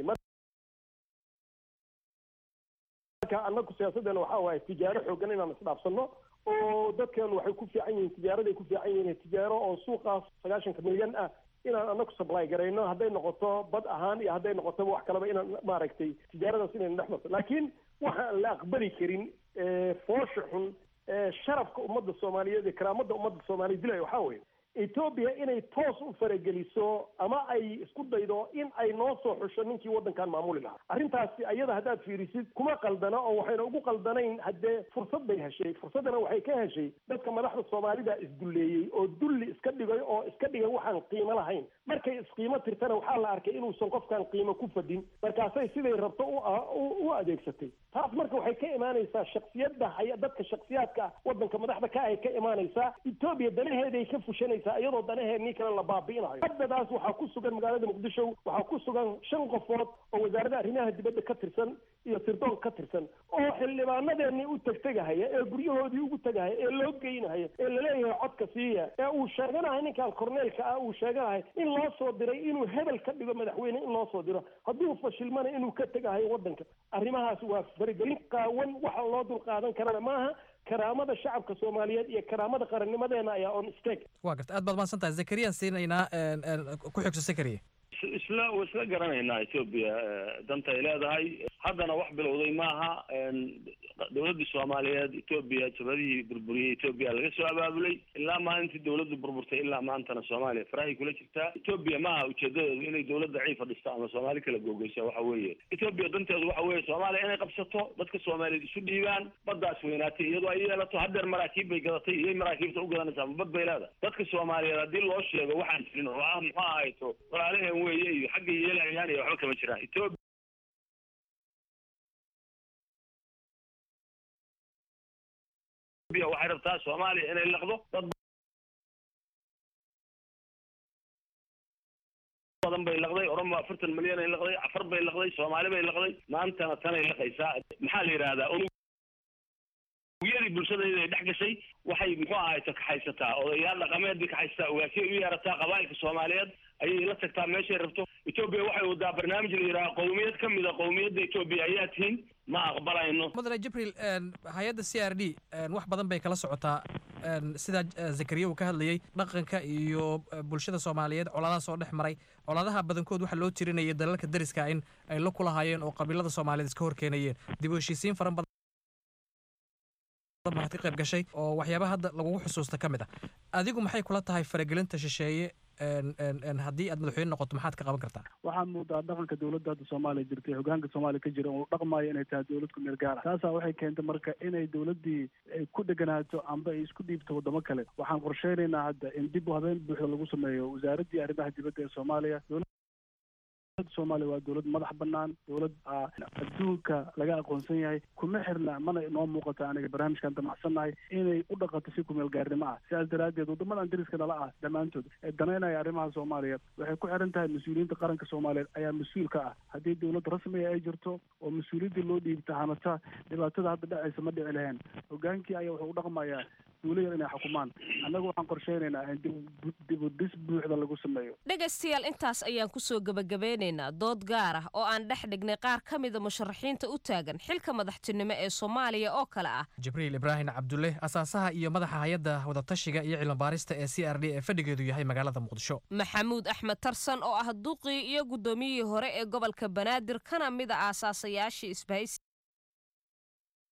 marka annagu siyaasaddeena waxaa waaye tijaaro xoogan inaan isdhaafsano oo dadkeenu waxay ku fiican yihiin tijaaraday ku fiican yihiin tijaaro oo suuqaas sagaashanka milyan ah inaan annagu supply garayno hadday noqoto bad ahaan iyo hadday noqoto wax kaleba inaan maaragtay tijaaradaas inayna dhex marto laakiin waxaan la aqbali karin foosha xun sharafka ummadda soomaaliyeed iyo karaamada ummadda soomaaliya dilaya waxaa weeye etoobiya inay toos u farageliso ama ay isku daydo in ay noo soo xusho ninkii waddankan maamuli lahaa arrintaasi ayada haddaad fiirisid kuma qaldana oo waxayna ugu qaldanayn haddee fursad bay heshay fursaddana waxay ka heshay dadka madaxda soomaalida isdulleeyey oo dulli iska dhigay oo iska dhigay waxaan qiimo lahayn markay isqiimo tirtana waxaa la arkay inuusan qofkan qiimo ku fadin markaasay siday rabto u adeegsatay taas marka waxay ka imaanaysaa shaksiyadda dadka shaksiyaadka waddanka madaxda ka ay ka imaanaysaa etoobiya danaheeday ka fushanaysaa iyadoo danaheenii kale la baabi'inayo haddadaas waxaa ku sugan magaalada muqdisho waxaa ku sugan shan qofood oo wasaaradda arrimaha dibadda ka tirsan iyo sirdoon ka tirsan oo xildhibaanadeenii u tegtegahaya ee guryahoodii ugu tegahaya ee loo geynahaya ee laleeyahay codka siiya ee uu sheeganahay ninkan korneelka ah uu sheeganahay in loo soo diray inuu hebel ka dhigo madaxweyne in loo soo diro hadduu fashilmana inuu ka tegahayo waddanka arrimahaas waa faragelin qaawan waxa loo dul qaadan karana maaha karaamada shacabka soomaaliyeed iyo karaamada qarannimadeena ayaa on stake waa garta aad baad mahadsan tahay zakariyaan siinaynaa ku xigso zakariya isla isla garanaynaa etoobiya danta ay leedahay haddana wax bilowday maaha dowladda soomaaliyeed etoobiya jabadihii burburiyey etoobiya laga soo abaabulay ilaa maalintii dowladdu burburtay ilaa maantana soomaaliya farahay kula jirtaa etoobiya maaha ujeedadeedu inay dowladda ciifa dhisto ama soomaali kala googeysa waxa weeye etoobiya danteedu waxa weeye soomaaliya inay qabsato dadka soomaaliyeed isu dhiibaan baddaas weynaatay iyadoo ay yeelato haddeer maraakiib bay gadatay iyay maraakiibta u gadanaysaa ma bad bay leedahay dadka soomaaliyeed haddii loo sheego waxaan jirin oo ah muxuu ahayto walaalaheen weeye iyo xagga yeelayaan iyo waxba kama jiraan etoobiya waxay rabtaa soomaaliya inay laqdo dad badan bay laqday oromo afartan milyan ay laqday afar bay laqday soomaali bay laqday maantana tanay laqaysaa maxaa la yidhahdaa unugyadii bulshadayda ay dhex gashay waxay muxuu ahayto kaxaysataa odayaal dhaqameedbay kaxaysataa ogaasiyay u yeerataa qabaa'ilka soomaaliyeed ayay la tagtaa meeshay rabto etoobiya waxay wadaa barnaamij la yidhaha qowmiyad ka mid a qowmiyadda etoobiya ayaa tihiin ma aqbalayno mudane jibril hay-adda c r d wax badan bay kala socotaa sidaa zakariya uu ka hadlayey dhaqanka iyo bulshada soomaaliyeed colaadaha soo dhex maray colaadaha badankood waxaa loo tirinayay dalalka dariska in ay la kulahaayeen oo qabiilada soomaaliyeed iska horkeenayeen dib u heshiisiin faran badan maxaad ka qayb gashay oo waxyaaba hadda lagugu xusuusta ka mid ah adigu maxay kula tahay faragelinta shisheeye haddii aad madaxweyne noqoto maxaad ka qaban kartaa waxaa muudaa dhaqanka dowladda hadda soomaaliya jirtay hogaanka soomaaliya ka jira uu dhaqmaayo inay tahay dowlad ku meel gaar ah taasaa waxay keentay marka inay dowladdii ay ku dheganaato amba ay isku dhiibto waddamo kale waxaan qorsheynaynaa hadda in dib u habeen buuxda lagu sameeyo wasaaraddii arrimaha dibadda ee soomaaliya soomaaliya waa dowlad madax banaan dowlad adduunka laga aqoonsan yahay kuma xirna mana inoo muuqata aniga barnaamijkan damacsannahay inay u dhaqato si kumeel gaarnimo ah sidaas daraaddeed waddamadan dariska nala ah dhammaantood ee danaynaya arrimaha soomaaliya waxay ku xiran tahay mas-uuliyiinta qaranka soomaaliyeed ayaa mas-uul ka ah haddii dowlad rasmiga ay jirto oo mas-uuliyaddii loo dhiibta hanata dhibaatada hadda dhacaysa ma dhici lahayn hogaankii ayaa wuxuu u dhaqmayaa duulayar inay xukumaan annagu waxaan qorsheynaynaa in dibudis buuxda lagu sameeyo dhegaystayaal intaas ayaan kusoo gebagabeynaynaa dood gaar ah oo aan dhex dhignay qaar ka mida musharaxiinta u taagan xilka madaxtinimo ee soomaaliya oo kale ah jibriil ibraahim cabdulle asaasaha iyo madaxa hay-adda wadatashiga iyo cilmibaarista ee c r d ee fadhigeedu yahay magaalada muqdisho maxamuud axmed tarsan oo ah duqii iyo guddoomiyihii hore ee gobolka banaadir kana mid a aasaasayaashii isbahaysi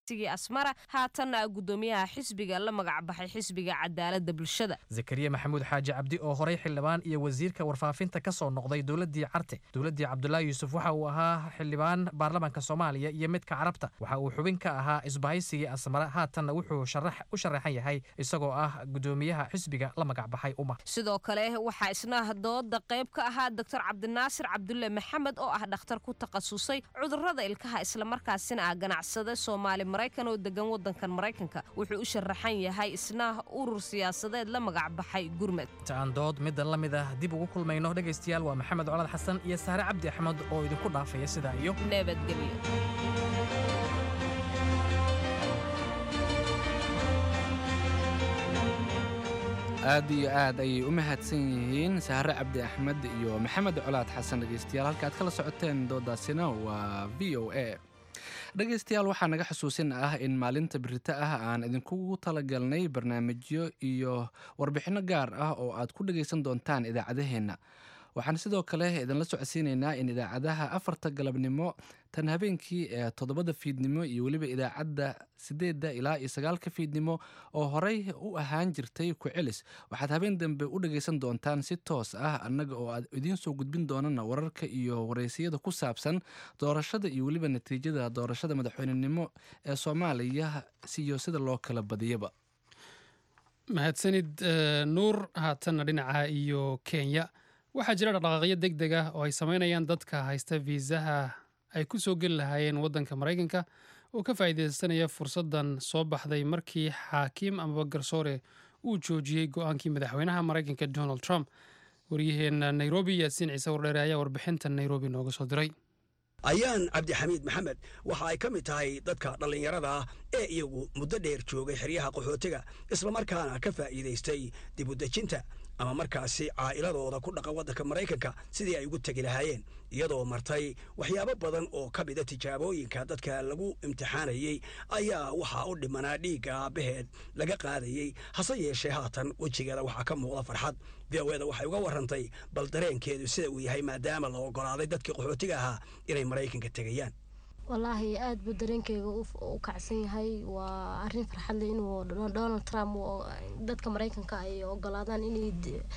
asmara haatanna gudoomiyaha xisbiga la magacbaxay xisbiga cadaalada bulshada zakariya maxamuud xaaji cabdi oo horey xildhibaan iyo wasiirka warfaafinta ka soo noqday dowladii carte dowladii cabdulaahi yuusuf waxa uu ahaa xildhibaan baarlamaanka soomaaliya iyo midka carabta waxa uu xubin ka ahaa isbahaysigii asmara haatanna wuxuu u sharaxan yahay isagoo ah gudoomiyaha xisbiga la magacbaxay umar sidoo kale waxaa isna dooda qayb ka ahaa doctor cabdinaasir cabdulle maxamed oo ah dhakhtar ku takhasusay cudurada ilkaha islamarkaasina ah ganacsade soomaali maraykan oo degan wadankan maraykanka wuxuu u sharaxan yahay isna urur siyaasadeed la magacbaxay gurmed inta aan dood middan la mid ah dib ugu kulmayno dhegaystayaal waa maxamed colad xasan iyo saare cabdi axmed oo idinku dhaafaya sidaa iyo nabadgelyo aad iyo aad ayay u mahadsan yihiin sahre cabdi axmed iyo maxamed colaad xasan dhegaystayaal halka aad kala socoteen doodaasina waa v o a dhegaystayaal waxaa naga xusuusin ah in maalinta birito ah aan idinkugu talagalnay barnaamijyo iyo warbixinno gaar ah oo aad ku dhegaysan doontaan idaacadaheenna waxaan sidoo kale idinla socodsiinaynaa in idaacadaha afarta galabnimo tan habeenkii ee toddobada fiidnimo iyo weliba idaacadda sideedda ilaa iyo sagaalka fiidnimo oo horey u ahaan jirtay ku celis waxaad habeen dambe u dhagaysan doontaan si toos ah annaga oo aad idiin soo gudbin doonana wararka iyo wareysiyada ku saabsan doorashada iyo weliba natiijada doorashada madaxweynenimo ee soomaaliya iyo sida loo kala badiyaba mahadsanid nuur haatanna dhinaca iyo kenya waxaa jira dhaqdhaqaaqyo deg deg ah oo ay samaynayaan dadka haysta fiisaha ay ku soo geli lahaayeen waddanka maraykanka oo ka faa'iidaysanaya fursaddan soo baxday markii xaakiim amaba garsoore uu joojiyey go-aankii madaxweynaha maraykanka donald trump waryaheena nairobi yaasiin ciise wardheere ayaa warbixinta nairobi nooga soo diray ayaan cabdixamiid maxamed waxa ay ka mid tahay dadka dhallinyarada ah ee iyagu muddo dheer joogay xeryaha qaxootiga islamarkaana ka faa'iidaystay dibudejinta ama markaasi caa'iladooda ku dhaqan waddanka maraykanka sidii ay ugu tegi lahaayeen iyadoo martay waxyaabo badan oo ka mida tijaabooyinka dadka lagu imtixaanayey ayaa waxaa u dhimanaa dhiigga aabbaheed laga qaadayey hase yeeshee haatan wejigeeda waxaa ka muuqda farxad v o eda waxay uga warrantay bal dareenkeedu sida uu yahay maadaama la oggolaaday dadkii qaxootiga ahaa inay maraykanka tegayaan wallaahi aad buu dareenkeyga u kacsan yahay waa arrin farxadle inuu donald trump dadka maraykanka ay ogolaadaan inay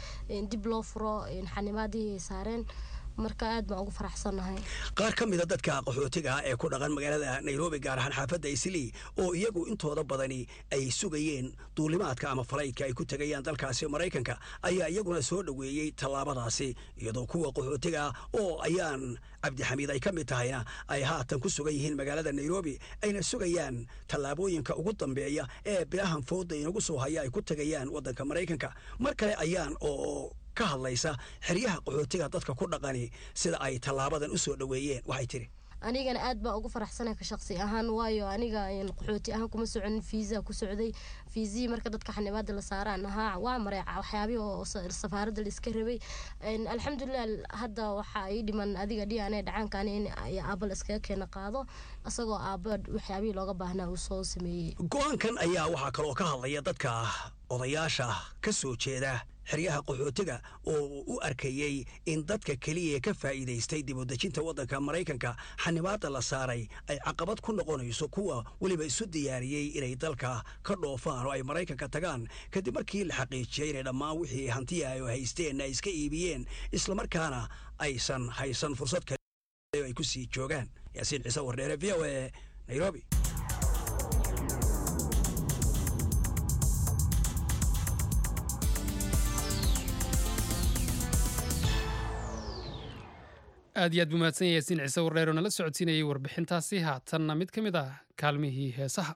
dib loo furo xanimaadii ay saareen marka aad baan ugu faraxsannahay qaar ka mida dadka qaxootiga ah ee ku dhaqan magaalada nairobi gaar ahaan xaafadda islii oo iyagu intooda badani ay sugayeen duulimaadka ama falaydka ay ku tegayaan dalkaasi maraykanka ayaa iyaguna soo dhoweeyey tallaabadaasi iyadoo kuwa qaxootiga ah oo ayaan cabdixamiid ay ka mid tahayna ay haatan ku sugan yihiin magaalada nairobi ayna sugayaan tallaabooyinka ugu dambeeya ee bilahan fooda inagu soo haya ay ku tegayaan waddanka maraykanka mar kale ayaan oo ka hadlaysa xeryaha qaxootiga dadka ku dhaqani sida ay tallaabadan u soo dhoweeyeen waxay tidhi anigana aad baan ugu faraxsanay ka shaqsi ahaan waayo aniga qaxooti ahaan kuma socon fiisa ku socday fiisihii marka dadka xanibaada la saaraan ahaa waa maray waxyaabihii oo safaaradda la iska rabay alxamdulilah hadda waxaa ii dhiman adiga dhiane dhacaankan in aabba la iskaga keena qaado isagoo aabba waxyaabihii looga baahnaa uu soo sameeyey go-aankan ayaa waxaa kaloo ka hadlaya dadka odayaasha ka soo jeeda xeryaha qaxootiga oo u arkayey in dadka keliya ka faa'iidaystay dibudejinta waddanka maraykanka xanibaadda la saaray ay caqabad ku noqonayso kuwa weliba isu diyaariyey inay dalka ka dhoofaan oo ay maraykanka tagaan kadib markii la xaqiijiyey inay dhammaan wixii hantiya ay haysteen ay iska iibiyeen islamarkaana aysan haysan fursad kale ay ku sii joogaan yaasiin ciise wardheere v o e nairobi aad iyo aad buu mahadsan yahay yaasiin ciise wardheer oo nala socodsiinayay warbixintaasi haatanna mid ka mid ah kaalmihii heesaha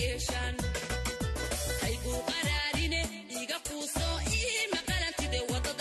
Haygu qaraarine iga quuso ii maqalantide wada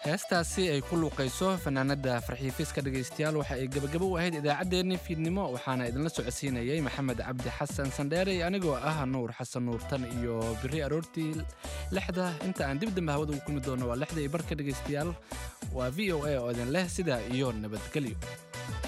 heestaasi ay ku luuqayso fanaanada farxiifiska dhegaystayaal waxa ay gebagabo u ahayd idaacaddeenni fiidnimo waxaana idinla socodsiinayay maxamed cabdi xasan sandheere anigoo ah nuur xasan nuurtan iyo biri aroortii lixda inta aan dib dambe hawada ugu kulmi doono waa lixda iyo barka dhegaystayaal waa v o a oo idin leh sidaa iyo nabadgelyo